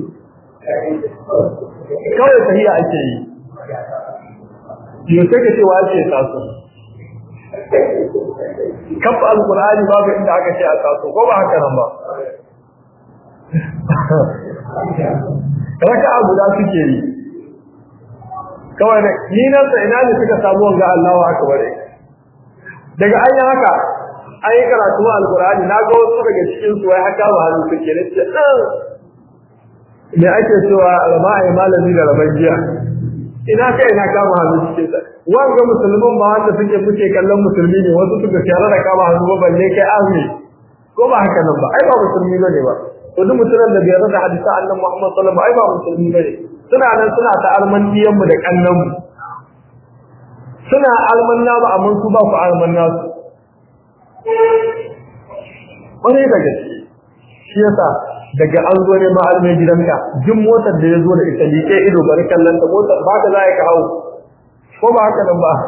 kawai tahiya ake yi yau sai ka ce wa ake taso kafa alqur'ani babu inda aka ce a taso ko ba haka nan ba raka'a guda suke yi kawai da ni nan sai ina ne suka samu wanga Allahu akbar daga an yi haka an yi karatu alqur'ani na ga wasu daga cikin su wai haka ba hannu suke ne ce me ake cewa raba ai malami da raban jiya ina kai ina kama hannu suke sa wanga musulmin ba wanda suke muke kallon musulmi ne wasu suka shara da kama hannu ba balle kai azumi ko ba haka nan ba ai ba musulmi bane ba to duk mutumin da bai rada hadisa annabi Muhammad sallallahu alaihi wasallam ai ba musulmi bane suna nan suna ta almandiyan mu da kannan mu suna almanna ba amma su ba ku almanna su wani da gaske shi yasa daga an zo ne ma'almai gidanka jin motar da ya zo da ita liƙe ido bari kallon ta motar ba ka za ka hau ko ba haka nan ba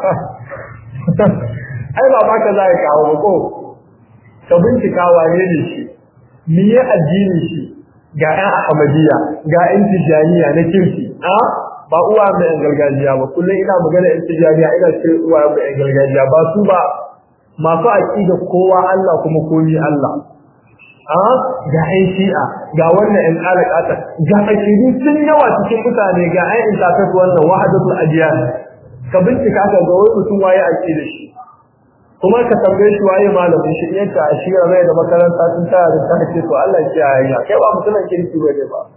ai ba ba ka za ka hau ba ko ka bincika wane ne shi miye addini shi ga ƴan ahmadiyya ga ƴan tijaniya na kirki a ba uwa mai ƴan gargajiya ba kullum ina magana ƴan tijaniya ina ce uwa mai ƴan gargajiya ba su ba masu aƙida kowa Allah kuma komi Allah a ga ƴan shi'a ga wannan ƴan alaƙata ga aƙidu sun yawa cikin mutane ga ƴan intafet wannan wahadatul adiyan ka bincika ka ga wai mutum waye aƙida shi kuma ka tambaye shi waye malamin shi yadda a shirya mai da makaranta sun tara da ta ce to Allah ya yi kai ba mutumin kirki ba ne ba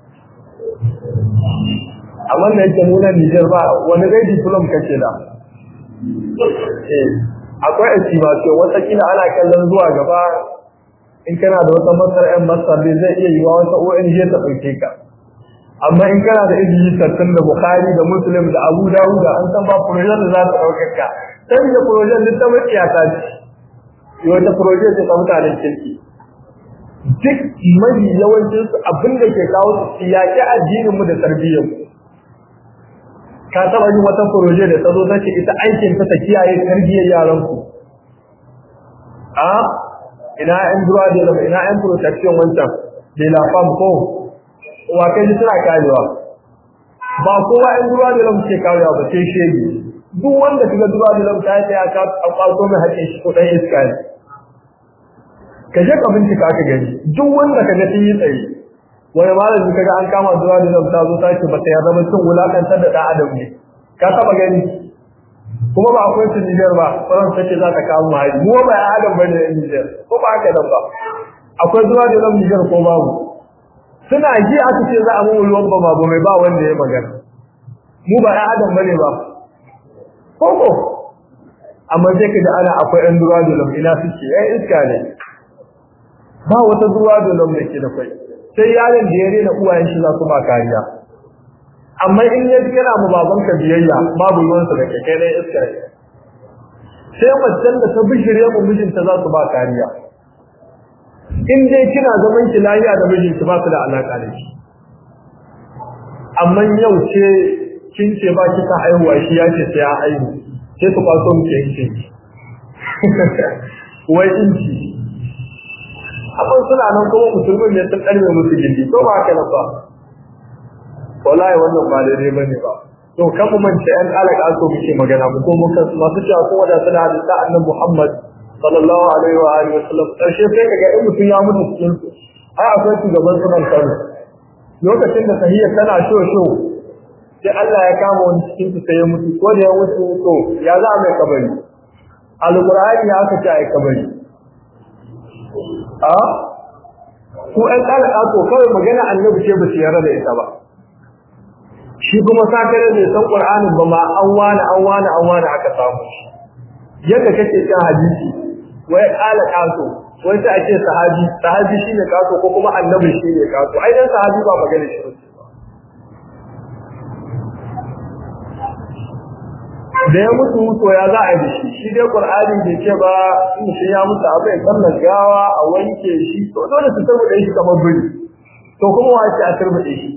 amma da yake nuna Niger ba wani dai diplom kake da eh akwai estimation wata kila ana kallon zuwa gaba in kana da wata masar yan masar ne zai iya yiwa wata ONG ta dauke ka amma in kana da ilimi tattun da Bukhari da Muslim da Abu Dawud an san ba projet da za ta dauke ka sai da projet din ta maciya ta ce yau ta projet ce ta mutanen kirki duk mai yawancin su abin da ke kawo su yaƙi addinin mu da tarbiyyar mu ka taba yin wata projet da ta zo ta ce ita aikin ta ta kiyaye tarbiyyar yaran ku a ina yan duwa da ina yan protection wancan da la fam ko wa kai suna karewa ba kowa yan duwa da lamu ke karewa ba sai shege duk wanda kaga duba da lamta ya ya ka kwato mai haƙin shi ko dan iska ne ka je ka bincika ka gani duk wanda kaga sun yi tsaye wani malami kaga an kama duba da lamta zo ta ce ba ta yarda ba cin wulakantar da dan adam ne ka taba gani kuma ba akwai su Niger ba Faransa ce za ta kawo mu hari mu ba ya adam bane a Niger ko ba haka nan ba akwai duba da lamta Niger ko babu suna ji aka ce za a mu ruwan ba ba mai ba wanda ya magana mu ba ya adam bane ba koko amma sai kaga ana akwai ɗan duwa dolom ina suke ai iska ne ba wata duwa dolom da ke da kai sai yaron da ya rena uwayen shi za su ba kariya amma in ya yana mu baban ka biyayya babu ruwan sa da kai ne iska ne sai macen da ta bishire mu mijinta za su ba kariya in dai kina zaman ki lafiya da mijinki ba su da alaka da shi amma yau ce kin ce ba ki ta haihuwa shi ya ce sai ya haihu sai su kwaso mu ke yanke wai inci abin suna nan kuma musulmin ne sun ɗarme musu gindi ko ba haka nan ba wallahi wannan ba daidai ba ne ba to kan mu mance yan alaka so muke magana mu ko muka masu cewa ko wanda suna da ta annabi Muhammad sallallahu alaihi wa alihi wasallam karshe sai kaga in mutum ya mutu cikin su ai akwai shugaban sunan Kano lokacin da tahiyya tana sho sho sai Allah ya kama wani cikin su sai ya mutu ko da ya mutu to ya za mai kabari alqur'ani ya aka ce ai kabari a ku ɗan ƙara ƙato kawai magana annabi ce ba su yarda da ita ba shi kuma sakare bai san qur'anin ba ma an wani an wani an wani aka samu yadda kake kan hadisi wai ƙala ƙato wai sai ake sahabi sahabi shine ƙato ko kuma annabi shine ƙato ai dan sahabi ba magana shi ba da ya mutu mutu ya za a yi shi shi dai qur'ani bai ce ba in shi ya mutu abu ya sallar gawa a wanke shi to dole su turbuɗe shi kamar biri to kuma wa ce a turbuɗe shi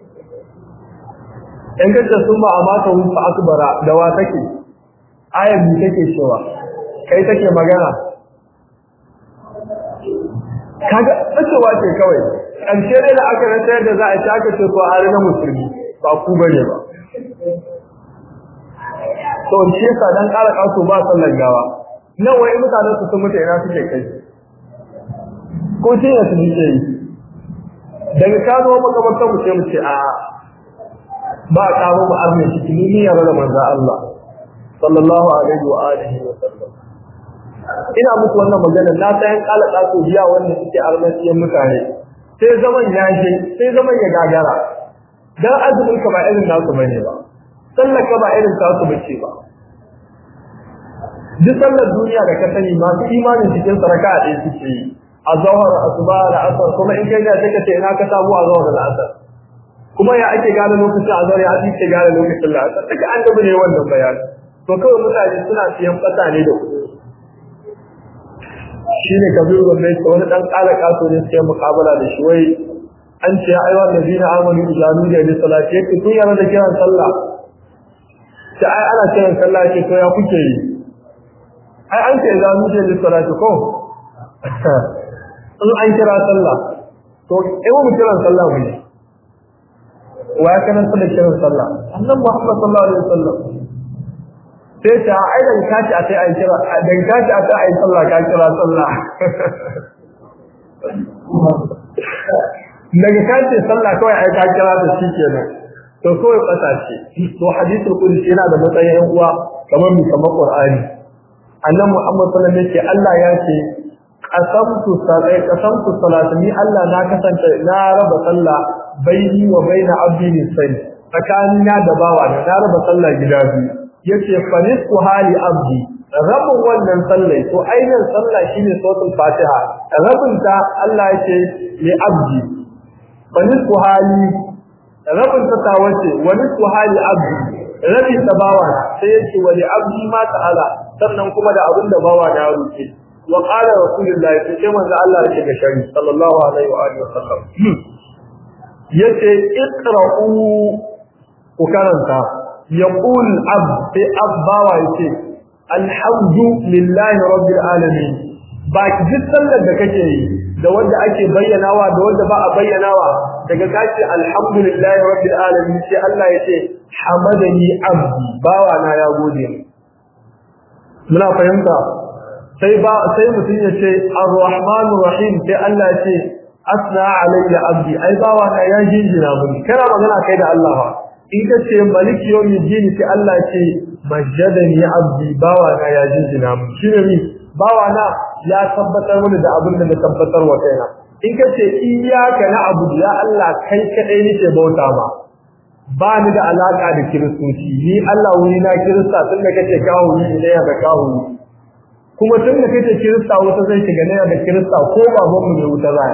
in kace sun ba a mata wufa akbara da wa take ayar bi take cewa kai take magana kaga tsacewa ce kawai ƙarshe dai da aka rasa yadda za a ci aka ce ko hari na musulmi ba ku bane ba to shi yasa dan ƙara kaso ba sallar gawa nan wai mutanen su sun mutu ina suke kai ko shi ne su ce yi daga ka zo makabarta mu ce mu ce a ba a kawo mu arme shi kini ni yaro da manzo Allah sallallahu alaihi wa alihi wa sallam ina muku wannan magana na san yan ƙala kaso biya wannan suke armasiyan mutane sai zaman ya je sai zaman ya gagara dan azumin ka ba irin nasu bane ba sallar ka ba irin tasu bace ba duk sallar duniya da ka sani masu imanin cikin saraka a ɗaya suke yi a zawar asuba da asar kuma in kai da sai ka ce ina ka samu a zawar da asar kuma ya ake gane lokacin a zawar ya ake gane lokacin da asar duka an gabu ne wannan bayani to kawai mutane suna siyan fata ne da kuɗi shi ne kabiru gwamnati wani ɗan ƙara ƙaso ne suke muƙabala da shi wai an ce ya aiwa da zina amanu ijanu da ne salati yake kun yana da kiran sallah ta ai ana kiran sallah ce to ya kuke yi ai an ce za mu je lissalati ko in an kira sallah to in mu kiran sallah mu ne wa ya kana sallah kiran sallah annabi Muhammad sallallahu alaihi wasallam sai ta ai dan kaci a sai ai kira dan kaci a sai ai sallah ka kira sallah daga kace sallah kawai ai ka kira da shi kenan to kawai kasashe to hadisul qudsi yana da matsayin yan uwa kamar mu kamar qur'ani annabi muhammad sallallahu alaihi wasallam Allah ya ce qasamtu salai qasamtu salatani Allah na kasance na raba sallah baini wa baina abdi nisai tsakanina da bawa na na raba sallah gida biyu yace fanisku hali abdi rabin wannan sallai to ainihin sallah shine suratul fatiha rabin ta Allah yake li abdi fanisku hali rabin ta tawace wa nisku hali abdi rabi ta bawa sai yake wa li abdi ma ta'ala sannan kuma da abin da bawa na roke wa qala rasulullah sai manzo Allah yake ga shari sallallahu alaihi wa alihi wasallam yace iqra'u ku karanta yaqul abd sai abbawa yace alhamdu lillahi rabbil alamin ba duk sallar da kake yi da wanda ake bayyanawa da wanda ba a bayyanawa daga kace alhamdulillahi rabbil alamin sai Allah yace hamadani abdi bawa na ya gode muna fahimta sai ba sai mutum ya ce arrahmanur rahim sai Allah ya ce asna alayya abdi ai bawa na ya jinjina mun kana magana kai da Allah ba in ka ce maliki yawmiddin sai Allah ya ce majjadani abdi bawa na ya jinjina mun shine ni bawa na ya tabbatar mini da abin da na tabbatar wa kaina in ka ce iyyaka na'budu ya Allah kai kadai nake bauta ma ba ni da alaka da kiristoci ni Allah wuri na kirista tun da kace kawo ni ne ya da kawo ni kuma tun da kace kirista wata zai shiga ne da kirista ko baban mu ne wuta zai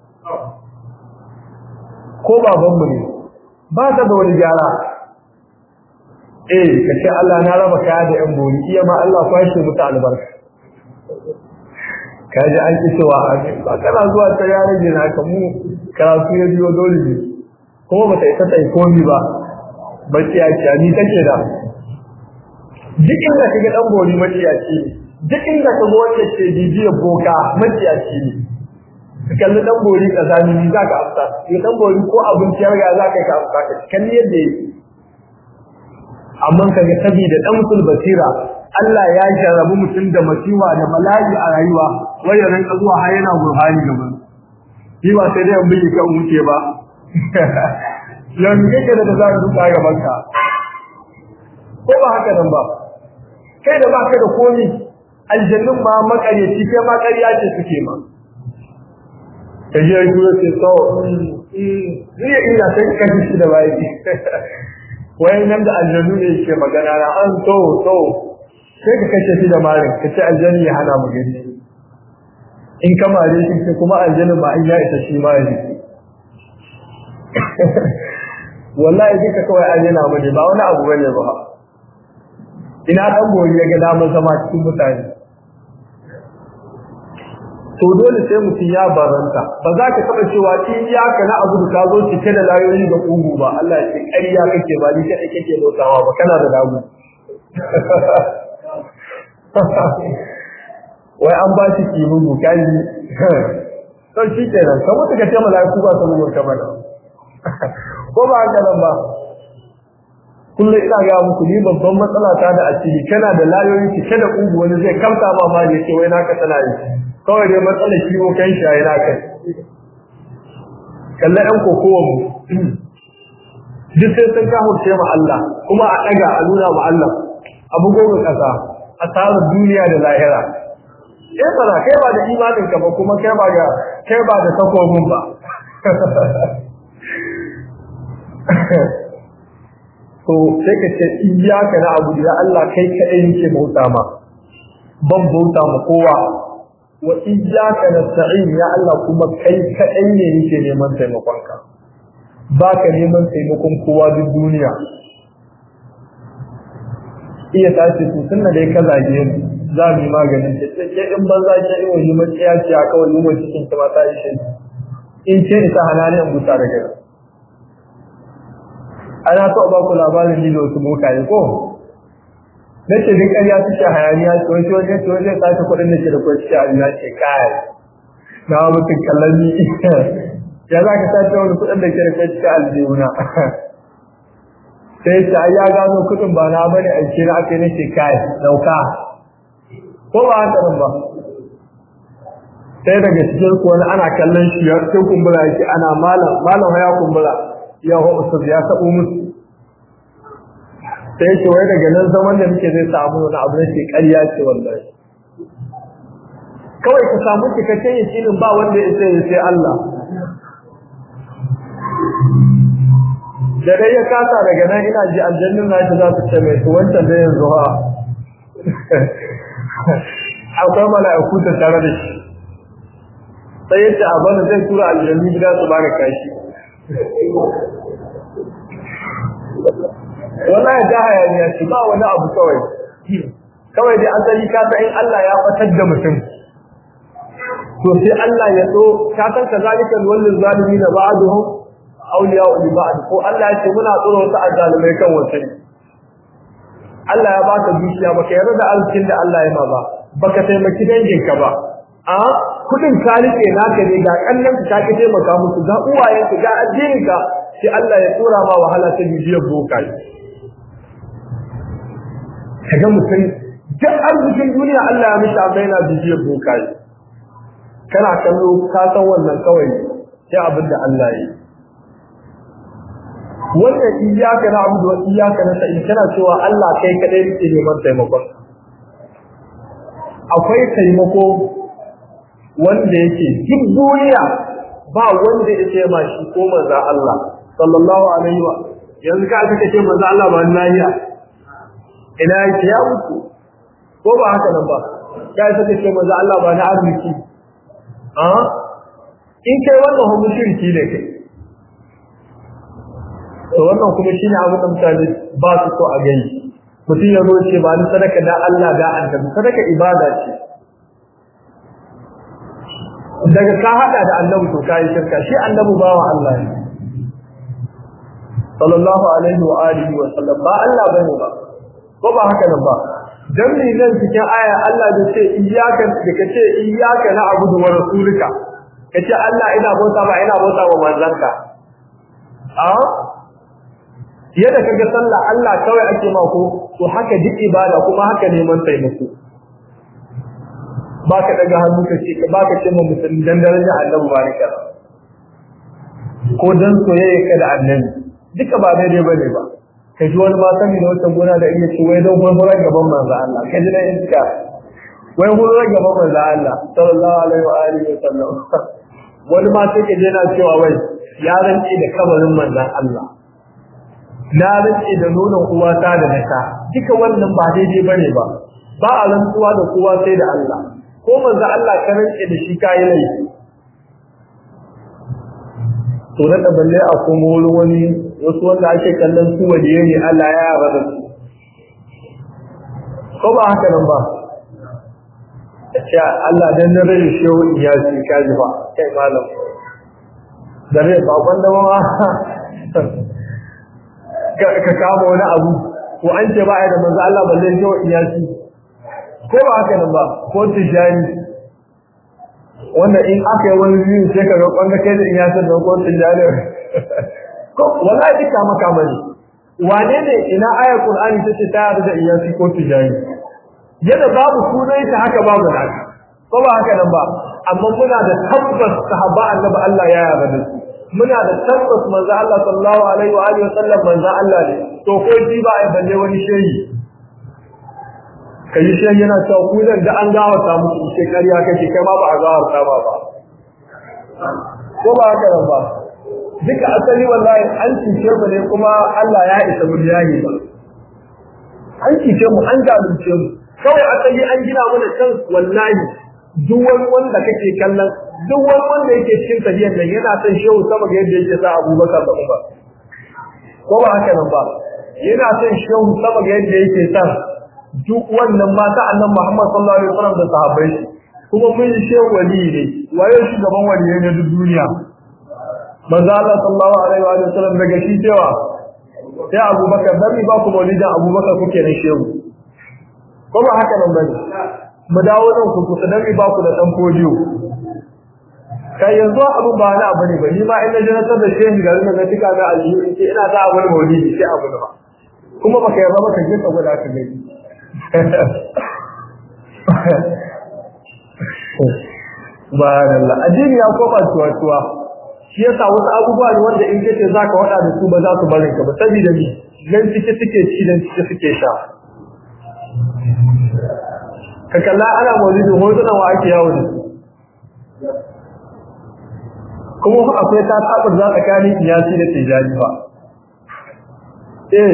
ko baban mu ne ba ta da wani gyara eh kace Allah na raba kaya da yan bori iya ma Allah kwashe mutu albarka kaji an ki cewa ba kana zuwa ta yaran gina ka mu karatu ya biyo dole ne kuma ba ta isa ta yi komi ba maciyaci ni take da duk inda ka ga dan bori maciyaci ne duk inda ka ga wanda ke bibiyar boka maciyaci ne ka kalli dan bori kazani ni za ka afta ni dan bori ko abinci ya za ka ka afta ka kalli yadda yake amma ka ga saboda dan musul basira Allah ya jarabu mutum da masiwa da bala'i a rayuwa wai ya rinka zuwa har yana burhani gaban shi ba sai dai an bi ka wuce ba yanzu kake da za ka duka gaban ka ko ba haka nan ba kai da baka da komi aljannun ma makaryaci kai ma ƙarya ce suke ma ka je ku ce so ni ina sai ka ji shi da bai wai nan da aljannu ne ke magana na an so so sai ka kace shi da marin ka ce aljanni ya hana mu gani in ka mare shi kuma aljanni ma in ya isa shi ma ya wallahi duka kawai an yana bane ba wani abu bane ba ina dan goyi ya ga damar zama cikin mutane to dole sai mutum ya baranta ba za ka taba cewa in ya ka na abu ka zo cike da layoyi da kugu ba Allah ya ce ƙarya kake ba ni kai kake lotawa ba kana da dagu wai an ba shi kimugu kaji to shi kenan kamar ka ce malaiku ba su mu kamar ko ba haka nan ba kullum ina ga muku ni babban matsala ta da asiri kana da layoyi cike da kugu wani zai kamta ma ma ne ce wai naka tana yi kawai dai matsala kiwo kan shi yana kai kallon ɗan kokowa mu duk sai sun kahurce ma Allah kuma a ɗaga a nuna ma Allah abu goma ƙasa a tsarin duniya da lahira eh bara kai ba da imanin ka ba kuma kai ba ga kai ba da takobin ba to sai ka ce iyyaka na abu da Allah kai kadai yake bauta ma ban bauta ma kowa wa iyyaka nasta'in ya Allah kuma kai kadai ne yake neman taimakon ka baka neman taimakon kowa duk duniya iya tashi su sunna dai ka zage mu za mu yi maganin ta ce ke in banza ke in wani maciya ce a kawai yi cikin ta mata ishe in ce ita hanani in buta da gari ana so ba ku labarin ni da wasu bokaye ko na ce duk ƙarya suke hayaniya ce wani wani ce wani sace kuɗin da ke da kwa cikin abin ce kai na mutum kallon ni ya za ka sace wani kuɗin da ke da kwa cikin aljihuna sai ta ya gano kuɗin ba na bane a ce na aka yi na ce kai dauka ko ba haka nan ba sai daga cikin ku wani ana kallon shi ya sai kumbura yake ana malam malam ya kumbura ya ho ustaz ya tabo musu sai ce wai daga nan zaman da muke zai samu wani abu ne ke ƙarya ce wallahi kawai ka samu cikakken yakinin ba wanda ya sai sai Allah da dai ya kasa daga nan ina ji aljannin na ji za su ce mai to wancan da yanzu ha akwai mala'iku ta tare da shi sai yace a bana zai tura aljanni gida su baka kashi wallahi da hayaniya ce ba wani abu kawai kawai dai an sani ka in Allah ya fatar da mutum to sai Allah ya so ka san kazalika wallil zalimin ba'duhum awliya li ba'd ko Allah ya ce muna tsoro ta azalimai kan wasu Allah ya baka dukiya baka yarda da arzikin da Allah ya ma ba baka taimaki danginka ba a kudin ka rike naka ne ga kallon ka ki taimaka musu ga uwayenka ga addininka sai Allah ya tsora ma wahala ta bibiyar bokai kaga mutum duk arzikin duniya Allah ya mishi amma yana bibiyar bokai kana kallo ka san wannan kawai sai abin da Allah ya yi wannan iyaka na abu da iyaka na sa'in kana cewa Allah kai kadai yake neman taimakon akwai taimako wanda yake duk duniya ba wanda yake ma shi ko manzo Allah sallallahu alaihi wa yanzu ka aka ce manzo Allah ba lahiya ina yake ya mutu ko ba haka nan ba kai saka ce manzo Allah ba na arziki a in kai wannan hu mushriki ne kai to wannan kuma shine abin da mutane ba su so a gani mutum ya zo ce ba ni sadaka da Allah da annabi sadaka ibada ce daga ka hada da annabi to kai shirka shi annabi bawa Allah ne sallallahu alaihi wa alihi wa sallam ba Allah bane ba ko ba haka nan ba dan ne nan cikin aya Allah da ce iyyaka da kace iyyaka na abudu wa rasulika kace Allah ina bauta ba ina bauta wa manzanka a yadda kaga sallah Allah kawai ake ma ko to haka duk ibada kuma haka neman taimako baka daga hannu ka ce baka ce ma musulmi dan daraja Allah baraka ko dan soyayya ka da annabi duka ba daidai bane ba ka ji wani ma sani da wata gona da iya ce wai don gurgurar gaban manzo Allah ka ji da iska wai gurgurar gaban manzo Allah sallallahu alaihi wa alihi wa sallam wani ma sai ka je na cewa wai ya rance da kabarin manzon Allah na rance da nonon uwata da naka duka wannan ba daidai bane ba ba a rantsuwa da kowa sai da Allah ko manzo Allah ka rance da shi kai laifi to da da balle a kuma wurin wani wasu wanda ake kallon su waje ne Allah ya yaba da su ko ba haka nan ba ya Allah dan na rai shehu ya ci kaji ba kai malam da rai ba wanda ma ka kama wani abu ko an ce ba da manzo Allah balle shehu ya ci ko ba haka nan ba ko tijani wanda in aka yi wani biyu sai ka ga kwanga kai da in ya san da ko tijani ko wallahi duka maka mani wane ne ina ayar qur'ani tace ta yarda da iyasi ko tijani yadda babu sunan ta haka babu naka ko ba haka nan ba amma muna da tabbas sahaba annabi Allah ya yarda da su muna da tabbas manzo Allah sallallahu alaihi wa alihi wasallam manzo Allah ne to ko ji ba ai balle wani shehi kai shi yana cewa ku zan da an gawa ta muku sai kariya kake kai ma ba a gawa ta ba ba ko ba haka nan ba duka asali wallahi an cice mu ne kuma Allah ya isa mu yayi ba an cice mu an zalunce mu kawai asali an gina mana kan wallahi duk wani wanda kake kallon duk wani wanda yake cikin tafiyar nan yana son shehu sama ga yadda yake sa Abubakar da Umar ko ba haka nan ba yana son shehu sama ga yadda yake sa duk wannan mata annan Muhammad sallallahu alaihi wasallam da sahabbai kuma mun shehu wali ne waye shugaban waliyai na duk duniya manzo Allah sallallahu alaihi wa sallam daga shi cewa sai Abubakar dan ba ku maulidin Abubakar kuke na shehu ko ba haka nan bane mu dawo nan ku ku dan ba ku da dan fodiyo kai yanzu abu ba na bane ba ni ma in na janatar da shehu garin nan tika ga aljihu in ce ina za a wani maulidi sai abu ba kuma baka yarda baka je ka gwada ka gani Subhanallah addini ya koma tuwa-tuwa shi yasa wasu abubuwa ne wanda in kace zaka wada da su ba za su barin ka ba saboda ni nan cike suke ci dan cike suke sha ka kalla ana maulidin hotunan wa ake yawo da su kuma akwai ta tabar za tsakanin iyasi da tijani ba eh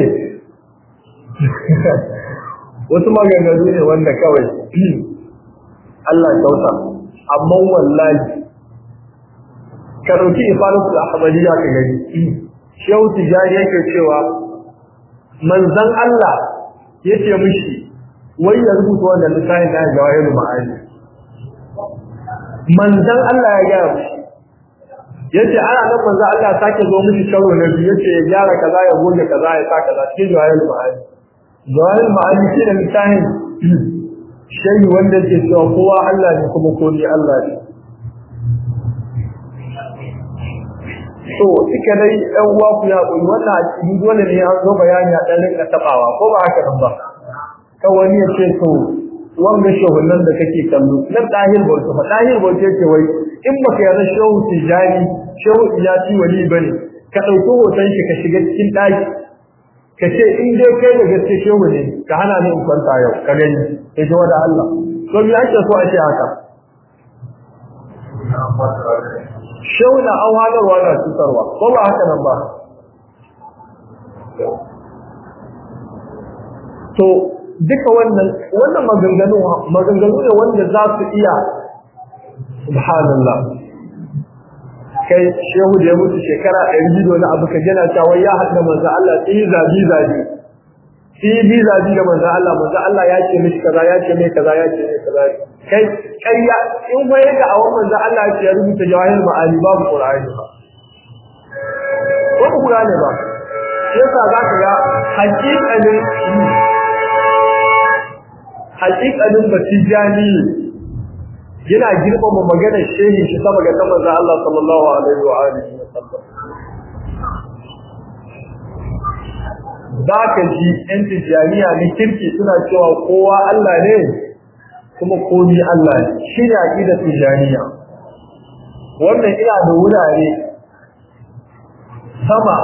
wasu maganganu ne wanda kawai Allah kyauta amma wallahi ka dauki ifadatul ahmadiyya ka gani shehu tijani yake cewa manzon Allah yace mishi wai ya rubuta wannan littafin da jawahirul ma'ani manzon Allah ya ga mishi yace ana nan manzon Allah sake zo mishi karo na biyu yace ya gyara kaza ya goge kaza ya sa kaza cikin jawahirul ma'ani jawahirul ma'ani shi da littafin shayi wanda ke cewa kowa Allah ne kuma ko ni Allah ne to suka dai ɗan uwa ku ya koyi wannan a cikin dole ne an zo bayani a ɗan rinka taɓawa ko ba haka nan ba kan wani ya ce to wanga shehunan da kake kallo nan ɗahir bauta fa ɗahir bauta yake wai in baka yarda shehu tijani shehu iyati wali bane ka ɗauki hoton shi ka shiga cikin ɗaki ka ce in dai kai da gaske shehu ne ka hana ni in kwanta yau ka gani sai ta wada Allah to me ake so a ce haka shehu na an hadarwa na cutarwa ko ba haka nan ba to duka wannan wannan maganganu maganganu ne wanda za su iya subhanallah kai shehu da ya mutu shekara ɗari biyu na abu ka jana cewa ya haɗa manzo Allah sai zabi zabi sai bi zabi da manzo Allah manzo Allah ya ce mishi kaza ya ce mai kaza ya ce mai kaza kai ƙarya in wai ga awon manzo Allah ya ce ya rubuta jawahir ma'ani babu Qur'ani ba ko ku Qur'ani ba sai yasa za ka ga haƙiƙanin haƙiƙanin batijani yana girmama maganar shehi shi sama ga kamar da Allah sallallahu alaihi wa alihi wa sallam ka ji ɗan tijaniya ne kirki suna cewa kowa Allah ne kuma komi Allah ne shi ne aƙida tijaniya wannan ina da wurare sama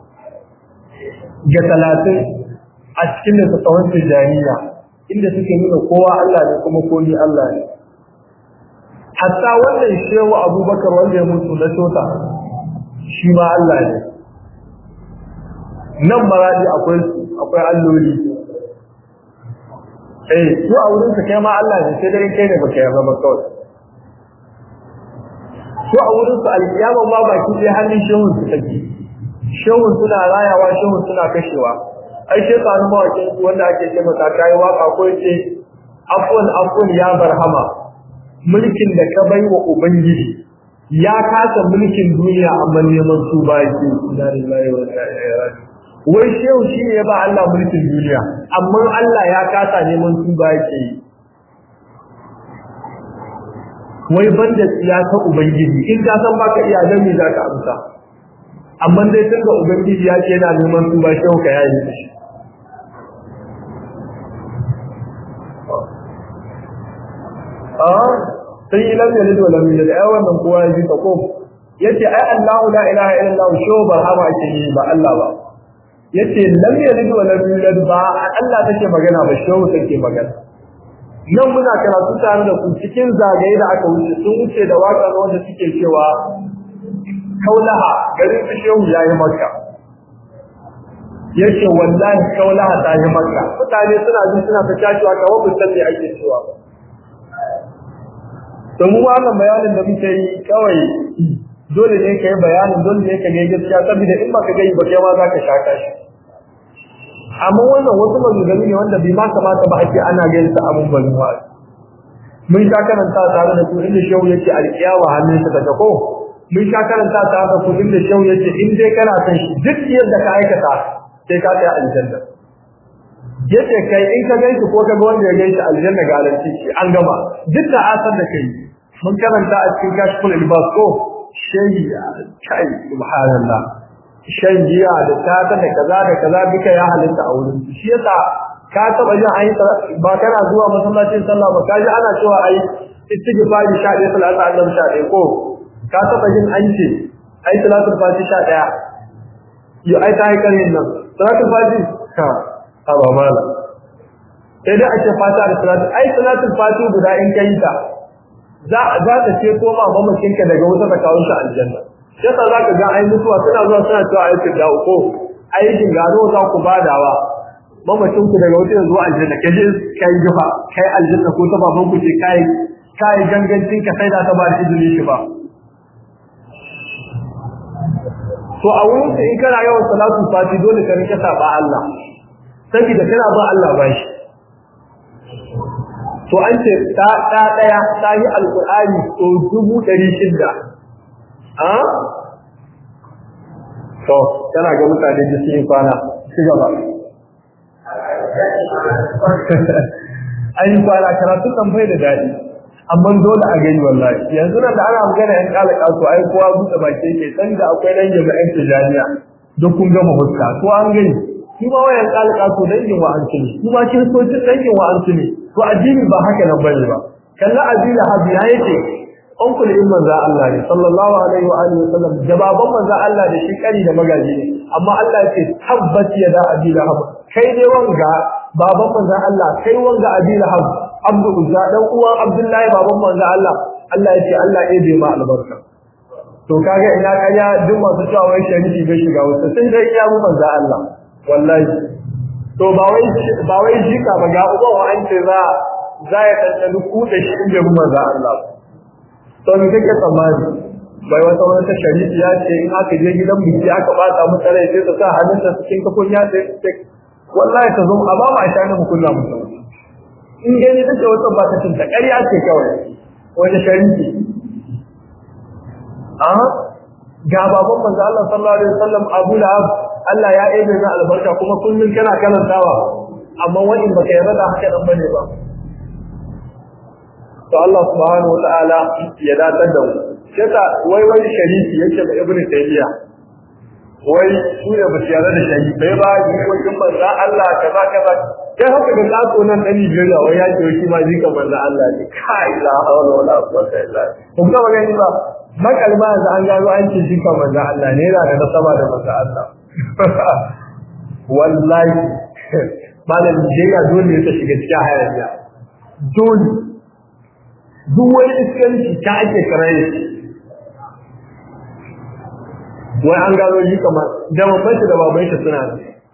ga talatin a cikin littattafan tijaniya inda suke nuna kowa Allah ne kuma komi Allah ne hatta wannan shehu abubakar wanda ya mutu na tota shi ma Allah ne nan maradi akwai akwai alloli eh su a wurin su kai ma Allah ne sai dai kai ne baka yarda ba kawai su a wurin su alkiyama ma baki sai hannun shehun su take shehun suna rayawa shehun suna kashewa ai shekaru mawakin wanda ake ce masa kai waka ko yace afwan afwan ya barhama mulkin da ka bai wa ubangiji ya kasa mulkin duniya amma neman su ba yake inna lillahi wa inna ilaihi raji'un wai shehu shi ne ya ba Allah mulkin duniya amma Allah ya kasa neman su ba yake yi wai banda tsiya ta ubangiji in ka san baka iya dan me zaka amsa amma dai tunda ubangiji ya ce yana neman su ba shehu ka yayi shi a sai yi lam yalid wa lam yulad ai wannan kowa ya ji ta ko yace ai Allahu la ilaha illallah shehu ba hama ake yi ba Allah ba yace lam yalid wa lam yulad ba Allah take magana ba shehu take magana nan muna karatu tare da ku cikin zagaye da aka wuce sun wuce da waka wanda suke cewa kaulaha garin su shehu yayi makka yace wallahi kaulaha ta yi makka mutane suna ji suna ta tashiwa kawai ba san me ake cewa ba to mu wannan bayanin da muke yi kawai dole ne ka yi bayanin dole ne ka ga gaskiya saboda in ba ka gani ba kai ma za ka shaka shi amma wannan wasu maganganu ne wanda bai ma kamata ba ake ana ganin sa abun ban wa mun sha karanta tare da ku inda shehu yake alƙiyawa hannun sa daga ko mun sha karanta tare da ku inda shehu yake in dai kana san shi duk yadda ka aikata sai ka kai aljanna yace kai in ka gaishe ko ka ga wanda ya gaishe aljanna ga alanci shi an gama duk da asar da kai mun karanta a cikin kashful ilbas ko shayi kai subhanallah shan giya da tata da kaza da kaza duka ya halitta a wurin shi yasa ka taba jin ayi ba kana zuwa masallacin sallah ba kaji ana cewa ayi istighfari sha ɗaya salatu annabi sha ɗaya ko ka taba jin an ce ayi salatu fati sha ɗaya yo ai ta yi karin nan salatu fati ka haba mala sai dai ake fata da salatu ai salatu fati guda in kai ta za za ta ce ko ma mamakinka daga wuta ta kawo shi aljanna sai sa zaka ga ai mutuwa suna zuwa suna cewa ai da uku aikin gado za ku badawa mamacin ku daga wuta zuwa aljanna kaje kai jifa kai aljanna ko ta baban ku ce kai kai gangancin ka sai da ta ba da izini shi ba to a wurin in kana yawan salatu fati dole ka rike saba Allah saboda kana ba Allah bashi to an ce ta ta daya ta yi alqur'ani to dubu ɗari shida a to kana ga mutane da su yi kwana ci gaba an yi kwana karatu kan bai da daɗi amma dole a gani wallahi yanzu nan da ana magana yan kala kasu ai kowa buɗe baki yake san da akwai dan jami'an tijaniya duk kun gama huska ko an gani shi ma wayan kala kasu dangin wa an ne shi ma kiristocin dangin wa an ne to addini ba haka nan bane ba kalla addini habi ya yake onkul in manzo Allah ne sallallahu alaihi wa alihi wasallam jababan manzo Allah da shi kari da magaji ne amma Allah yake tabbat ya da abi lahab kai ne wanga baban manzo Allah kai wanga abi lahab abdu uzza dan uwan abdullahi baban manzo Allah Allah yake Allah ya bai ma albarka to kaga ina kaya duk masu cewa wai sharifi bai shiga wasu sai dai iya mu manzo Allah wallahi to ba wai ba wai jika ba ga uban wa an ce za za ya tantance ku da shi inda mu manzo Allah to me kake tsammani bai wata wata sharifi ya ce in aka je gidan biki aka bata mu tsare sai ta sa hannunta cikin kafin ya ce wallahi ta zo a ba ma shani mu kullu mu in gani take wata ba ta tunta ƙarya ce kawai wata sharifi a ga baban manzo Allah sallallahu alaihi wasallam Abu Lahab Allah ya ebe na albarka kuma kullun kana karantawa amma wani baka yarda da haka dan bane ba to Allah subhanahu wa ta'ala ya datar da mu yasa wai wani sharifi yake da Ibn Taymiyyah wai su ne ba su yarda da sharifi bai ba jikokin manzo Allah kaza kaza kai haka da kaso nan dan Nigeria wai ya ce shi ma jikan manzo Allah ne kai la hawla wala quwwata illa billah kun ga magani ba makalma yanzu an gano an ce jikan manzo Allah ne yana da nasaba da manzo Allah wallahi malam Nigeria dole ya shiga cikin hayaniya dole duk wani iskanci ta ake karaye wai an gano shi kamar da babban shi da baban shi suna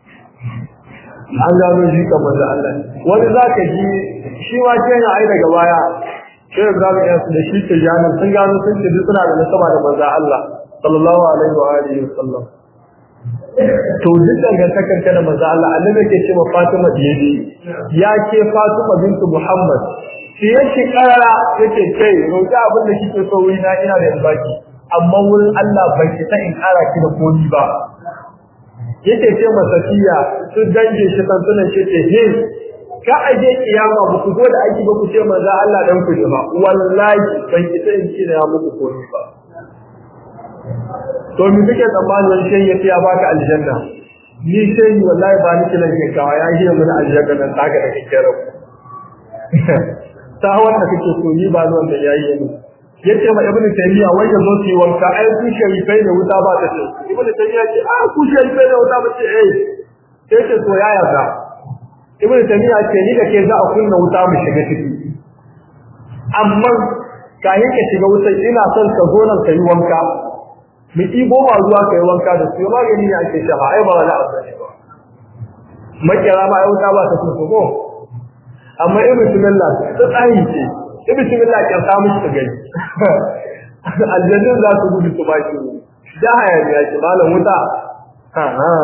an gano shi kamar da Allah wani za ka ji shi ma ke yana ai daga baya sai da zamu iya da shi ke jani sun gano sun ce duk suna da nasaba da manzo Allah sallallahu alaihi wa alihi wasallam to duk dangantakar ka da manzo Allah annabi ke ce ma Fatima diyadi ya ke Fatima bintu Muhammad shi yake karara yake kai roƙi abin da kike so wuri na ina da baki amma wurin Allah bai ki ta in kara ki da komi ba yake ce ma Safiya su dange shi tantunan shi ce he ka aje kiyama ba ku zo da aiki ba ku ce manzo Allah dan ku ba wallahi bai ki ta in ci da muku komi ba to mi kike tsammani wani shay yace ya baka aljanna ni sai wallahi ba ni kilan ke kawa ya yi mun aljanna nan taka da kike rabu ta wanda kake so ni ba ni wanda yayi ne yace ma ibnu taymiya wai ya zo yi wanka ai ku sharifai da wuta ba ta ce ibnu taymiya ce a ku sharifai da wuta ba ce eh sai ce to ya yarda ibnu taymiya ce ni da ke za a kunna wuta mu shiga ciki amma kayan ka shiga wuta ina son ka zo nan ka yi wanka mu ɗibo ma ruwa ka yi wanka da su magani ne ake shafa ai ba wani abu ne ba makera ma ai wuta ba ta so ko amma ibnu taymiya ta tsari ce ibi cikin da ke samu shi gani aljannin za su gudu su baki da haya ne yake malam wuta ha ha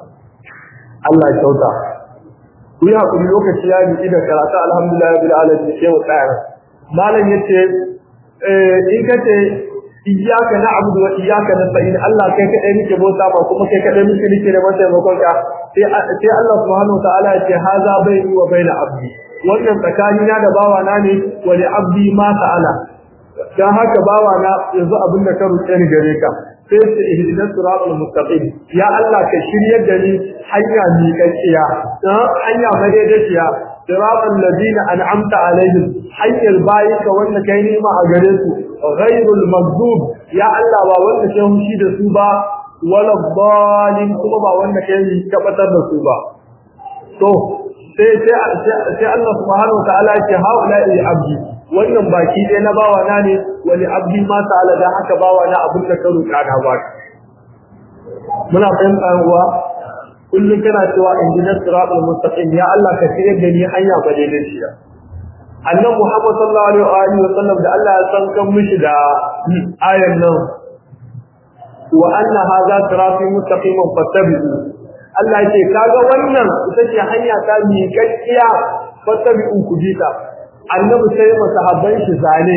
Allah ya kyauta ku yi hakuri lokaci ya bi da karatu alhamdulillah bil alamin sai mu tsaya malam yace eh in kace iyyaka na'budu wa iyyaka nasta'in Allah kai kadai muke bauta ba kuma kai kadai muke nake da mata taimakon ka sai sai Allah subhanahu wa ta'ala ya ce haza baini wa baina abdi wannan tsakanina da bawana ne wani abdi ma ta'ala dan haka bawana yanzu abin da ka roƙe ni gare ka sai su ihdinas siratal mustaqim ya Allah ka shiryar da ni hanya miƙaƙiya hanya madaidaiciya siratal ladina an'amta alaihim hanyar bayinka wanda kai nima a gare su ghairul maghdub ya Allah ba wanda kai hushi da su ba wala dhalin kuma ba wanda kai tabbatar da su ba to sai sai Allah subhanahu wa ta'ala ya ce haula li abdi wannan baki dai na bawa na ne wani abdi ma ta'ala da haka bawa na abin da ka roƙa na ba muna fahimta uwa kullum kana cewa injinar siratul mustaqim ya Allah ka shirye da ni hanya ba daidai shi annabi Muhammad sallallahu alaihi wa sallam da Allah ya san kan mishi da ayan nan wa anna hadha sirati mustaqiman fattabi'u Allah ce kaga wannan ita ce hanya ta miƙaƙiya fattabi'u ku bita annabi sai masahabban shi zane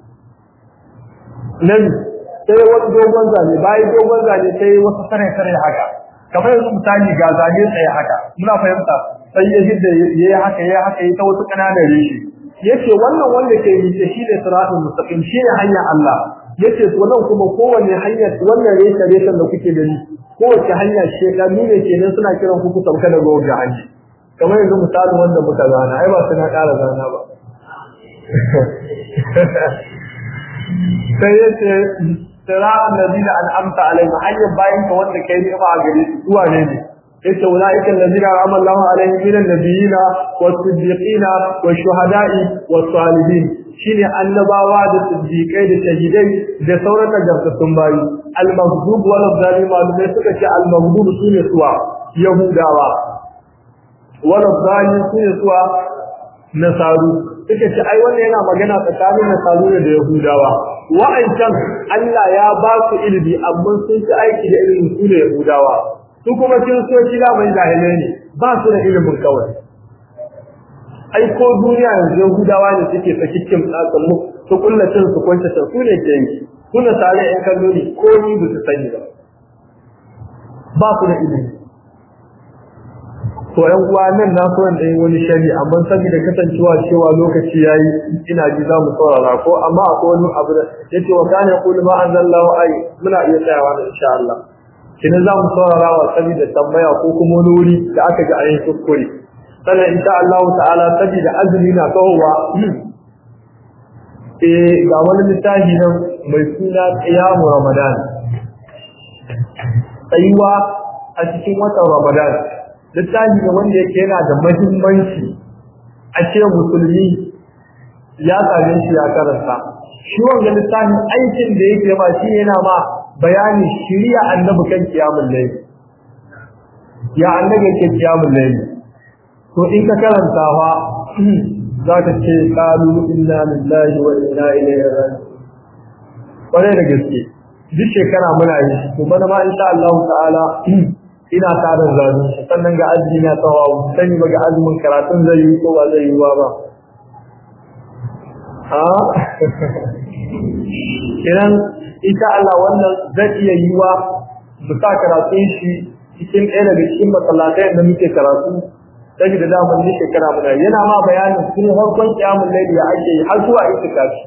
nan sai wani dogon zane bayan dogon zane sai wasu sare sare haka kamar yanzu misali ga zane tsaye haka muna fahimta sai ya hidda yayi haka yayi haka yayi ta wasu kananan rishi yace wannan wanda ke yi shi ne siratul mustaqim shi ne hanya Allah yace to nan kuma kowanne hanya wannan reshe reshen da kuke gani kowace hanya shekaru ne kenan suna kiran ku ku sauka daga wajen hanya kamar yanzu misalin wanda muka zana ai ba suna ƙara zana ba sai yace sira'an ladina an'amta alaihim hanyar bayan ka wanda kai ne ba a gare su zuwa ne ne yace ulaika alladina an'ama Allahu alaihim minan nabiyina was-siddiqina wash-shuhada'i was-salihin shine annabawa da siddiqai da shahidai da sauran nagartattun bayi al-maghdub wal zalim malumai suka ce al-maghdub sune suwa yahudawa wal zalim sune suwa nasaru suka ce ai wannan yana magana tsakanin nasaru da yahudawa wa'ancan Allah ya ba su ilimi amma sun ci aiki da ilimin su ne yahudawa su kuma kiristoci da mai jahilai ne ba su da ilimin kawai ai ko duniya yanzu yahudawa ne suke sakikin tsatsan mu su kullacin su kwanta ta su ne ke yi kuna tare yan kallo ne ko ni ba su sani ba ba su da ilimi to yan uwa nan na so in yi wani shari amma saboda kasancewa cewa lokaci yayi ina ji za mu saurara ko amma akwai wani abu da yace wa kana yaqulu ma anzalallahu ay muna iya tsayawa da insha Allah kina za mu saurara wa saboda tambaya ko kuma wani wuri da aka ga ayin kuskure sannan insha Allah ta'ala saboda azumi na kawowa eh ga wani littafi nan mai suna qiyamu ramadan tsayuwa a cikin watan ramadan littafi ne wanda yake yana da mahimmanci a ce musulmi ya same shi ya karanta shi wanga littafin aikin da yake ma shi yana ma bayani shiriya annabi kan kiyamul layl ya annabi ke kiyamul layl to in ka karanta fa zaka ce qalu inna lillahi wa inna ilaihi raji'un kware da gaske duk shekara muna yi to bana ma insha Allah ta'ala ina tarin zazu sannan ga azumi na tsawawu sani ba ga azumin karatun zai yi ko ba zai yi ba ba a idan insha Allah wannan zai iya yi wa mu sa karatun shi cikin ɗaya daga cikin masallatai da muke karatu sai da damar ni shekara muna yana ma bayanin sun harkon kiyamun laili ya ake yi har zuwa itikafi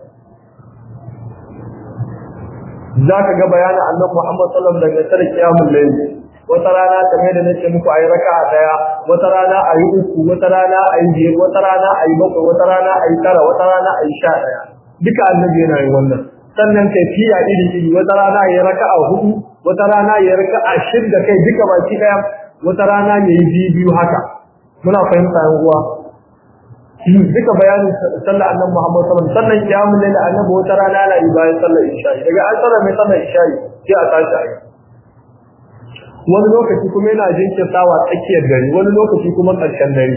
za ka ga bayanin annabi Muhammad sallallahu alaihi wasallam daga tsare kiyamun laili wata rana kamar da nake muku ayi raka'a daya wata rana ayi uku wata rana ayi biyar wata rana ayi bakwai wata rana ayi tara wata rana ayi sha daya duka annabi yana yin wannan sannan kaifiya iri iri wata rana ayi raka'a hudu wata rana ayi raka'a shida kai duka baki daya wata rana ne yi biyu haka muna fahimta yan uwa duka bayanin sallar annabi Muhammad sallallahu alaihi wasallam sannan kiyamul layl annabi wata rana na yi bayan sallar isha daga an sallar mai sallar isha sai a tashi ayi wani lokaci kuma yana jinkirtawa tsakiyar dare wani lokaci kuma ƙarshen dare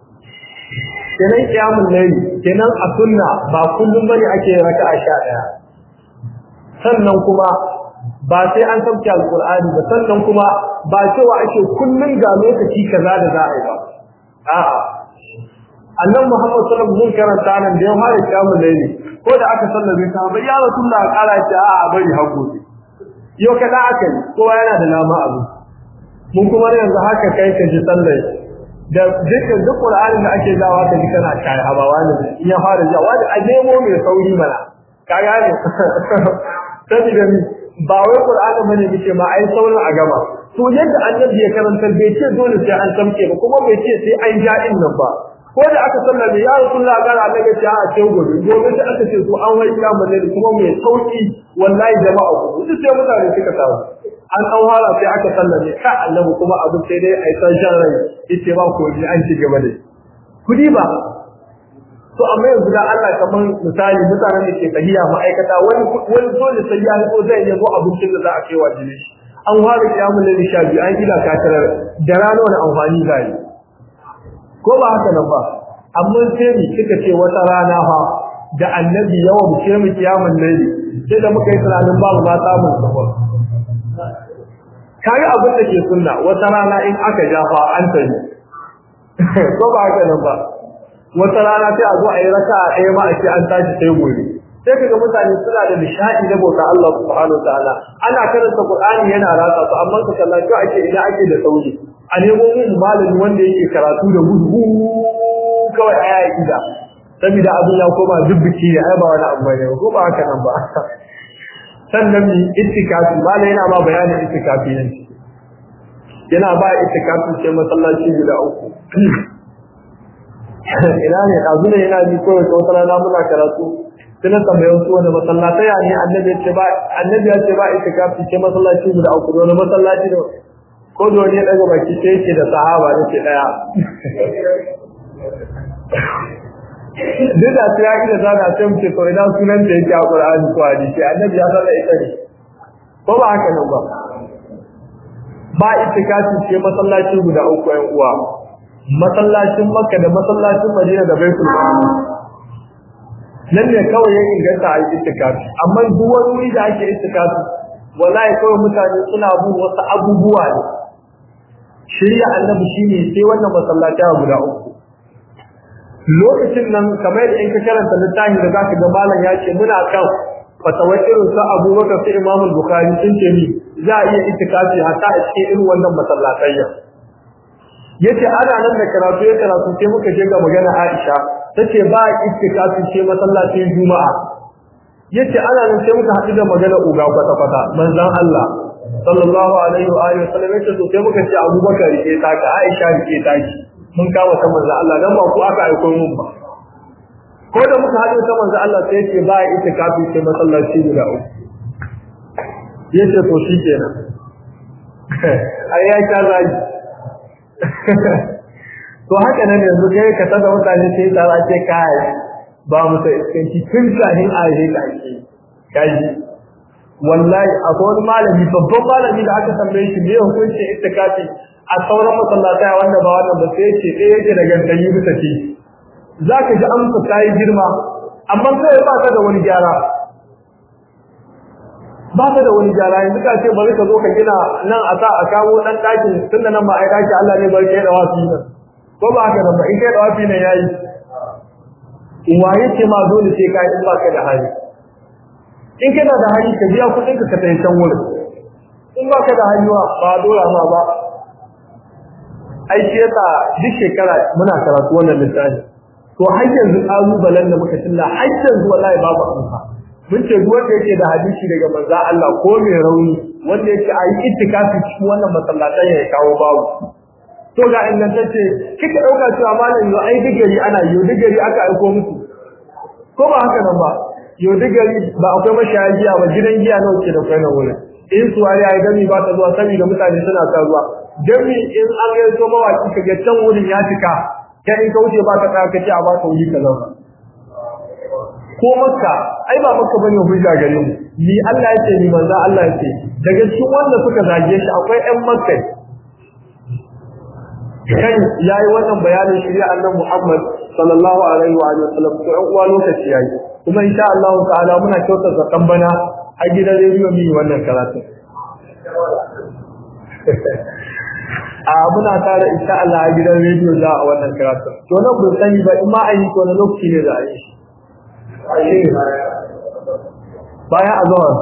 kenan kiyamun laili kenan a sunna ba kullum bane ake raka'a sha ɗaya sannan kuma ba sai an sauke alqur'ani ba sannan kuma ba cewa ake kullum ga lokaci kaza da za a yi ba a'a annabi Muhammad sallallahu alaihi wasallam karanta nan da ya fara kiyamun laili ko da aka sallame ta bai ya rasulullah kala ce a'a bari hakuri yau kada aka yi kowa yana da nama abu mun kuma yanzu haka kai ka ji sallai da dukkan duk Qur'ani da ake dawa ka ji kana kai habawa ne in ya fara ji wani a nemo mai sauri mana ka gane sai da ni ba wai Qur'ani bane muke ma ai saurin a gaba to yadda annabi ya karanta bai ce dole sai an samke ba kuma bai ce sai an ja in nan ba ko da aka sallame ya Rasulullah ga annabi ce a ce gobe gobe sai aka ce to an wai kiyama ne kuma mai sauki wallahi jama'a ku duk sai mutane suka samu an an fara sai aka sallame ka annabi kuma abu sai dai ai san shan rai yace ba ko ji an ci gaba dai kudi ba to amma yanzu da Allah kaman misali mutanen da ke tahiya ma'aikata wani wani dole sai ya ko zai yabo abincin da za a kai wa jini an fara kiyamul laili sha biyu an ila katarar da rana wani amfani zai ko ba haka nan ba amma sai ni kika ce wata rana fa da annabi yawan ce mu kiyamul laili sai da muka yi tunanin babu ma samun safar kaga abin da ke sunna wata rana in aka jafa an tani ko ba haka nan ba wata rana sai a zo a yi raka a ɗaya ma a ce an tashi sai gobe sai kaga mutane suna da nishadi da bauta Allah subhanahu wataala ana karanta Qur'ani yana ratsa su amma ka kalla ko ake ina ake da sauri a nemo mun malami wanda yake karatu da gudu kawai aya ida saboda abin ya koma dubbiki ne ai ba wani abu ne ko ba haka nan ba sannan mi itikafi malai yana ma bayanin itikafi ne yana ba itikafi sai masallaci guda uku ina ne dazu ne yana ji kawai ta wata rana muna karatu sai na tambaye su wani masallatai ya ne annabi ya ce ba annabi ya ce ba itikafi sai masallaci guda uku wani masallaci da ko da wani ya daga baki sai yake da sahaba da ke daya duk da sai ya ida zana sai mu ce to ina sunan da yake a Qur'ani ko hadisi annabi ya sanar ita ne ko ba haka nan ba ba itikafi ce masallaci guda uku ɗan uwa masallacin Makka da masallacin Madina da Baitul Maqdis nan ne kawai ya inganta a itikafi amma duk wani wuri da ake itikafi wallahi kawai mutane suna bin wasu abubuwa ne shirya annabi shine sai wannan masallaci guda uku lokacin nan kamar in ka karanta littafi da zaka ga malam ya ce muna kan fatawar irin sa Abubakar sai Imam Bukhari sun ce ni za a iya itikafi hatta a cikin irin wannan masallatayya yace ana nan da karatu ya karatu sai muka je ga magana Aisha tace ba itikafi ce masallacin Juma'a yace ana nan sai muka haɗu da magana uga kwata kwata manzon Allah sallallahu alaihi wa alihi wasallam yace to sai muka ce Abubakar rike ta ka Aisha rike ta ki mun kama ta manzo Allah dan ba ku aka aiko mun ba ko da muka haɗu ta manzo Allah sai yace ba itikafi sai masallaci guda uku yace to shikenan ai ya ka zagi to haka nan yanzu kai ka tada mutane sai ta ce kai ba mu sai iskanci tun kahin a yi ka ake kaji wallahi akwai wani malami babban malami da aka tambaye shi me hukuncin itikafi a sauran masallatai wanda ba wannan ba sai ce ɗaya yake da gantali bisa ce zaka ji amsa ta yi girma amma sai ba ta da wani gyara ba ta da wani gyara yanzu ka ce bari ka zo ka gina nan a sa a kawo dan ɗakin tunda nan ba a yi ɗaki Allah ne bari kai da wafi nan ko ba haka nan ba in kai da wafi nan yayi waye ce ma dole sai ka in ba ka da hali in kana da hali ka biya kuɗin ka ka tafi can wurin in ba ka da hali ba dole ma ba ai shi yasa duk shekara muna karatu wannan littafi to har yanzu kalubalen da muka tilla har yanzu wallahi babu amsa mun ce duk wanda yake da hadisi daga manzo Allah ko mai rauni wanda yake ayi ittikafi cikin wannan masallatan ya kawo babu to ga ingantacce kika dauka cewa malam yo ai digari ana yo digari aka aiko muku ko ba haka nan ba yo digari ba akwai mashaya giya ba gidan giya nawa ke da kai nan wurin in suwari ai gami ba ta zuwa saboda mutane suna ta zuwa jami in an ga so mawaki ka ga can wurin ya cika kai in ka wuce ba ka tsaya kace a ba ka wuri ka zauna ko makka ai ba makka bane hujja gare mu ni Allah yake ni manzo Allah yake daga cikin wanda suka zage shi akwai ƴan makka kan yayi wannan bayanin shari'a annabi Muhammad sallallahu alaihi wa alihi wasallam to ɗan uwa lokaci yayi kuma insha Allah ta'ala muna kyauta zakan bana a gidan rediyo mi wannan karatu a muna tare insha Allah a gidan rediyo za a wannan karatu to nan ban sani ba in ma an yi to na lokaci ne za a yi shi bayan azhar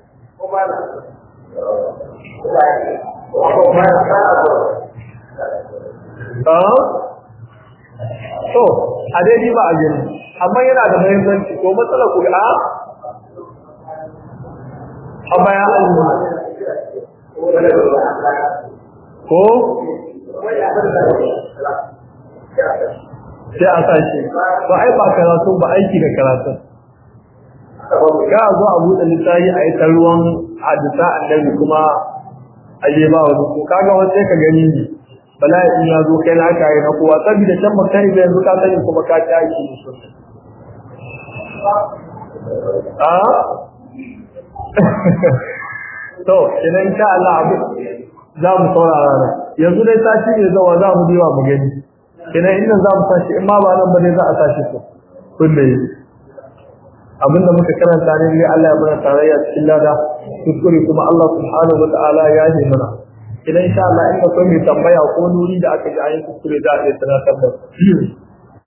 to a daidai ba a gani amma yana da muhimmanci ko matsala ku a a bayan azhar ko sai a sashi ba ai ba karatu ba aiki da karatu ga zo a buɗe littafi a yi ta ruwan hadisa annabi kuma a je ba wani ko kaga wani sai ka gani ne bala'i ya zo kai na aka yi na kowa saboda can ba kai da yanzu ka sani kuma ka ci aiki da su a to idan sha Allah abu za mu saurara nan yanzu dai sati ne zawa za mu biwa mu gani idan inda za mu tashi in ma ba nan ba dai za a tashi su kulle abinda muka karanta ne dai Allah ya mana tarayya cikin lada kuskure kuma Allah subhanahu wataala ya yi mana idan insha Allah in akwai mai tambaya ko nuri da aka ji ayin kuskure za a iya tunatar da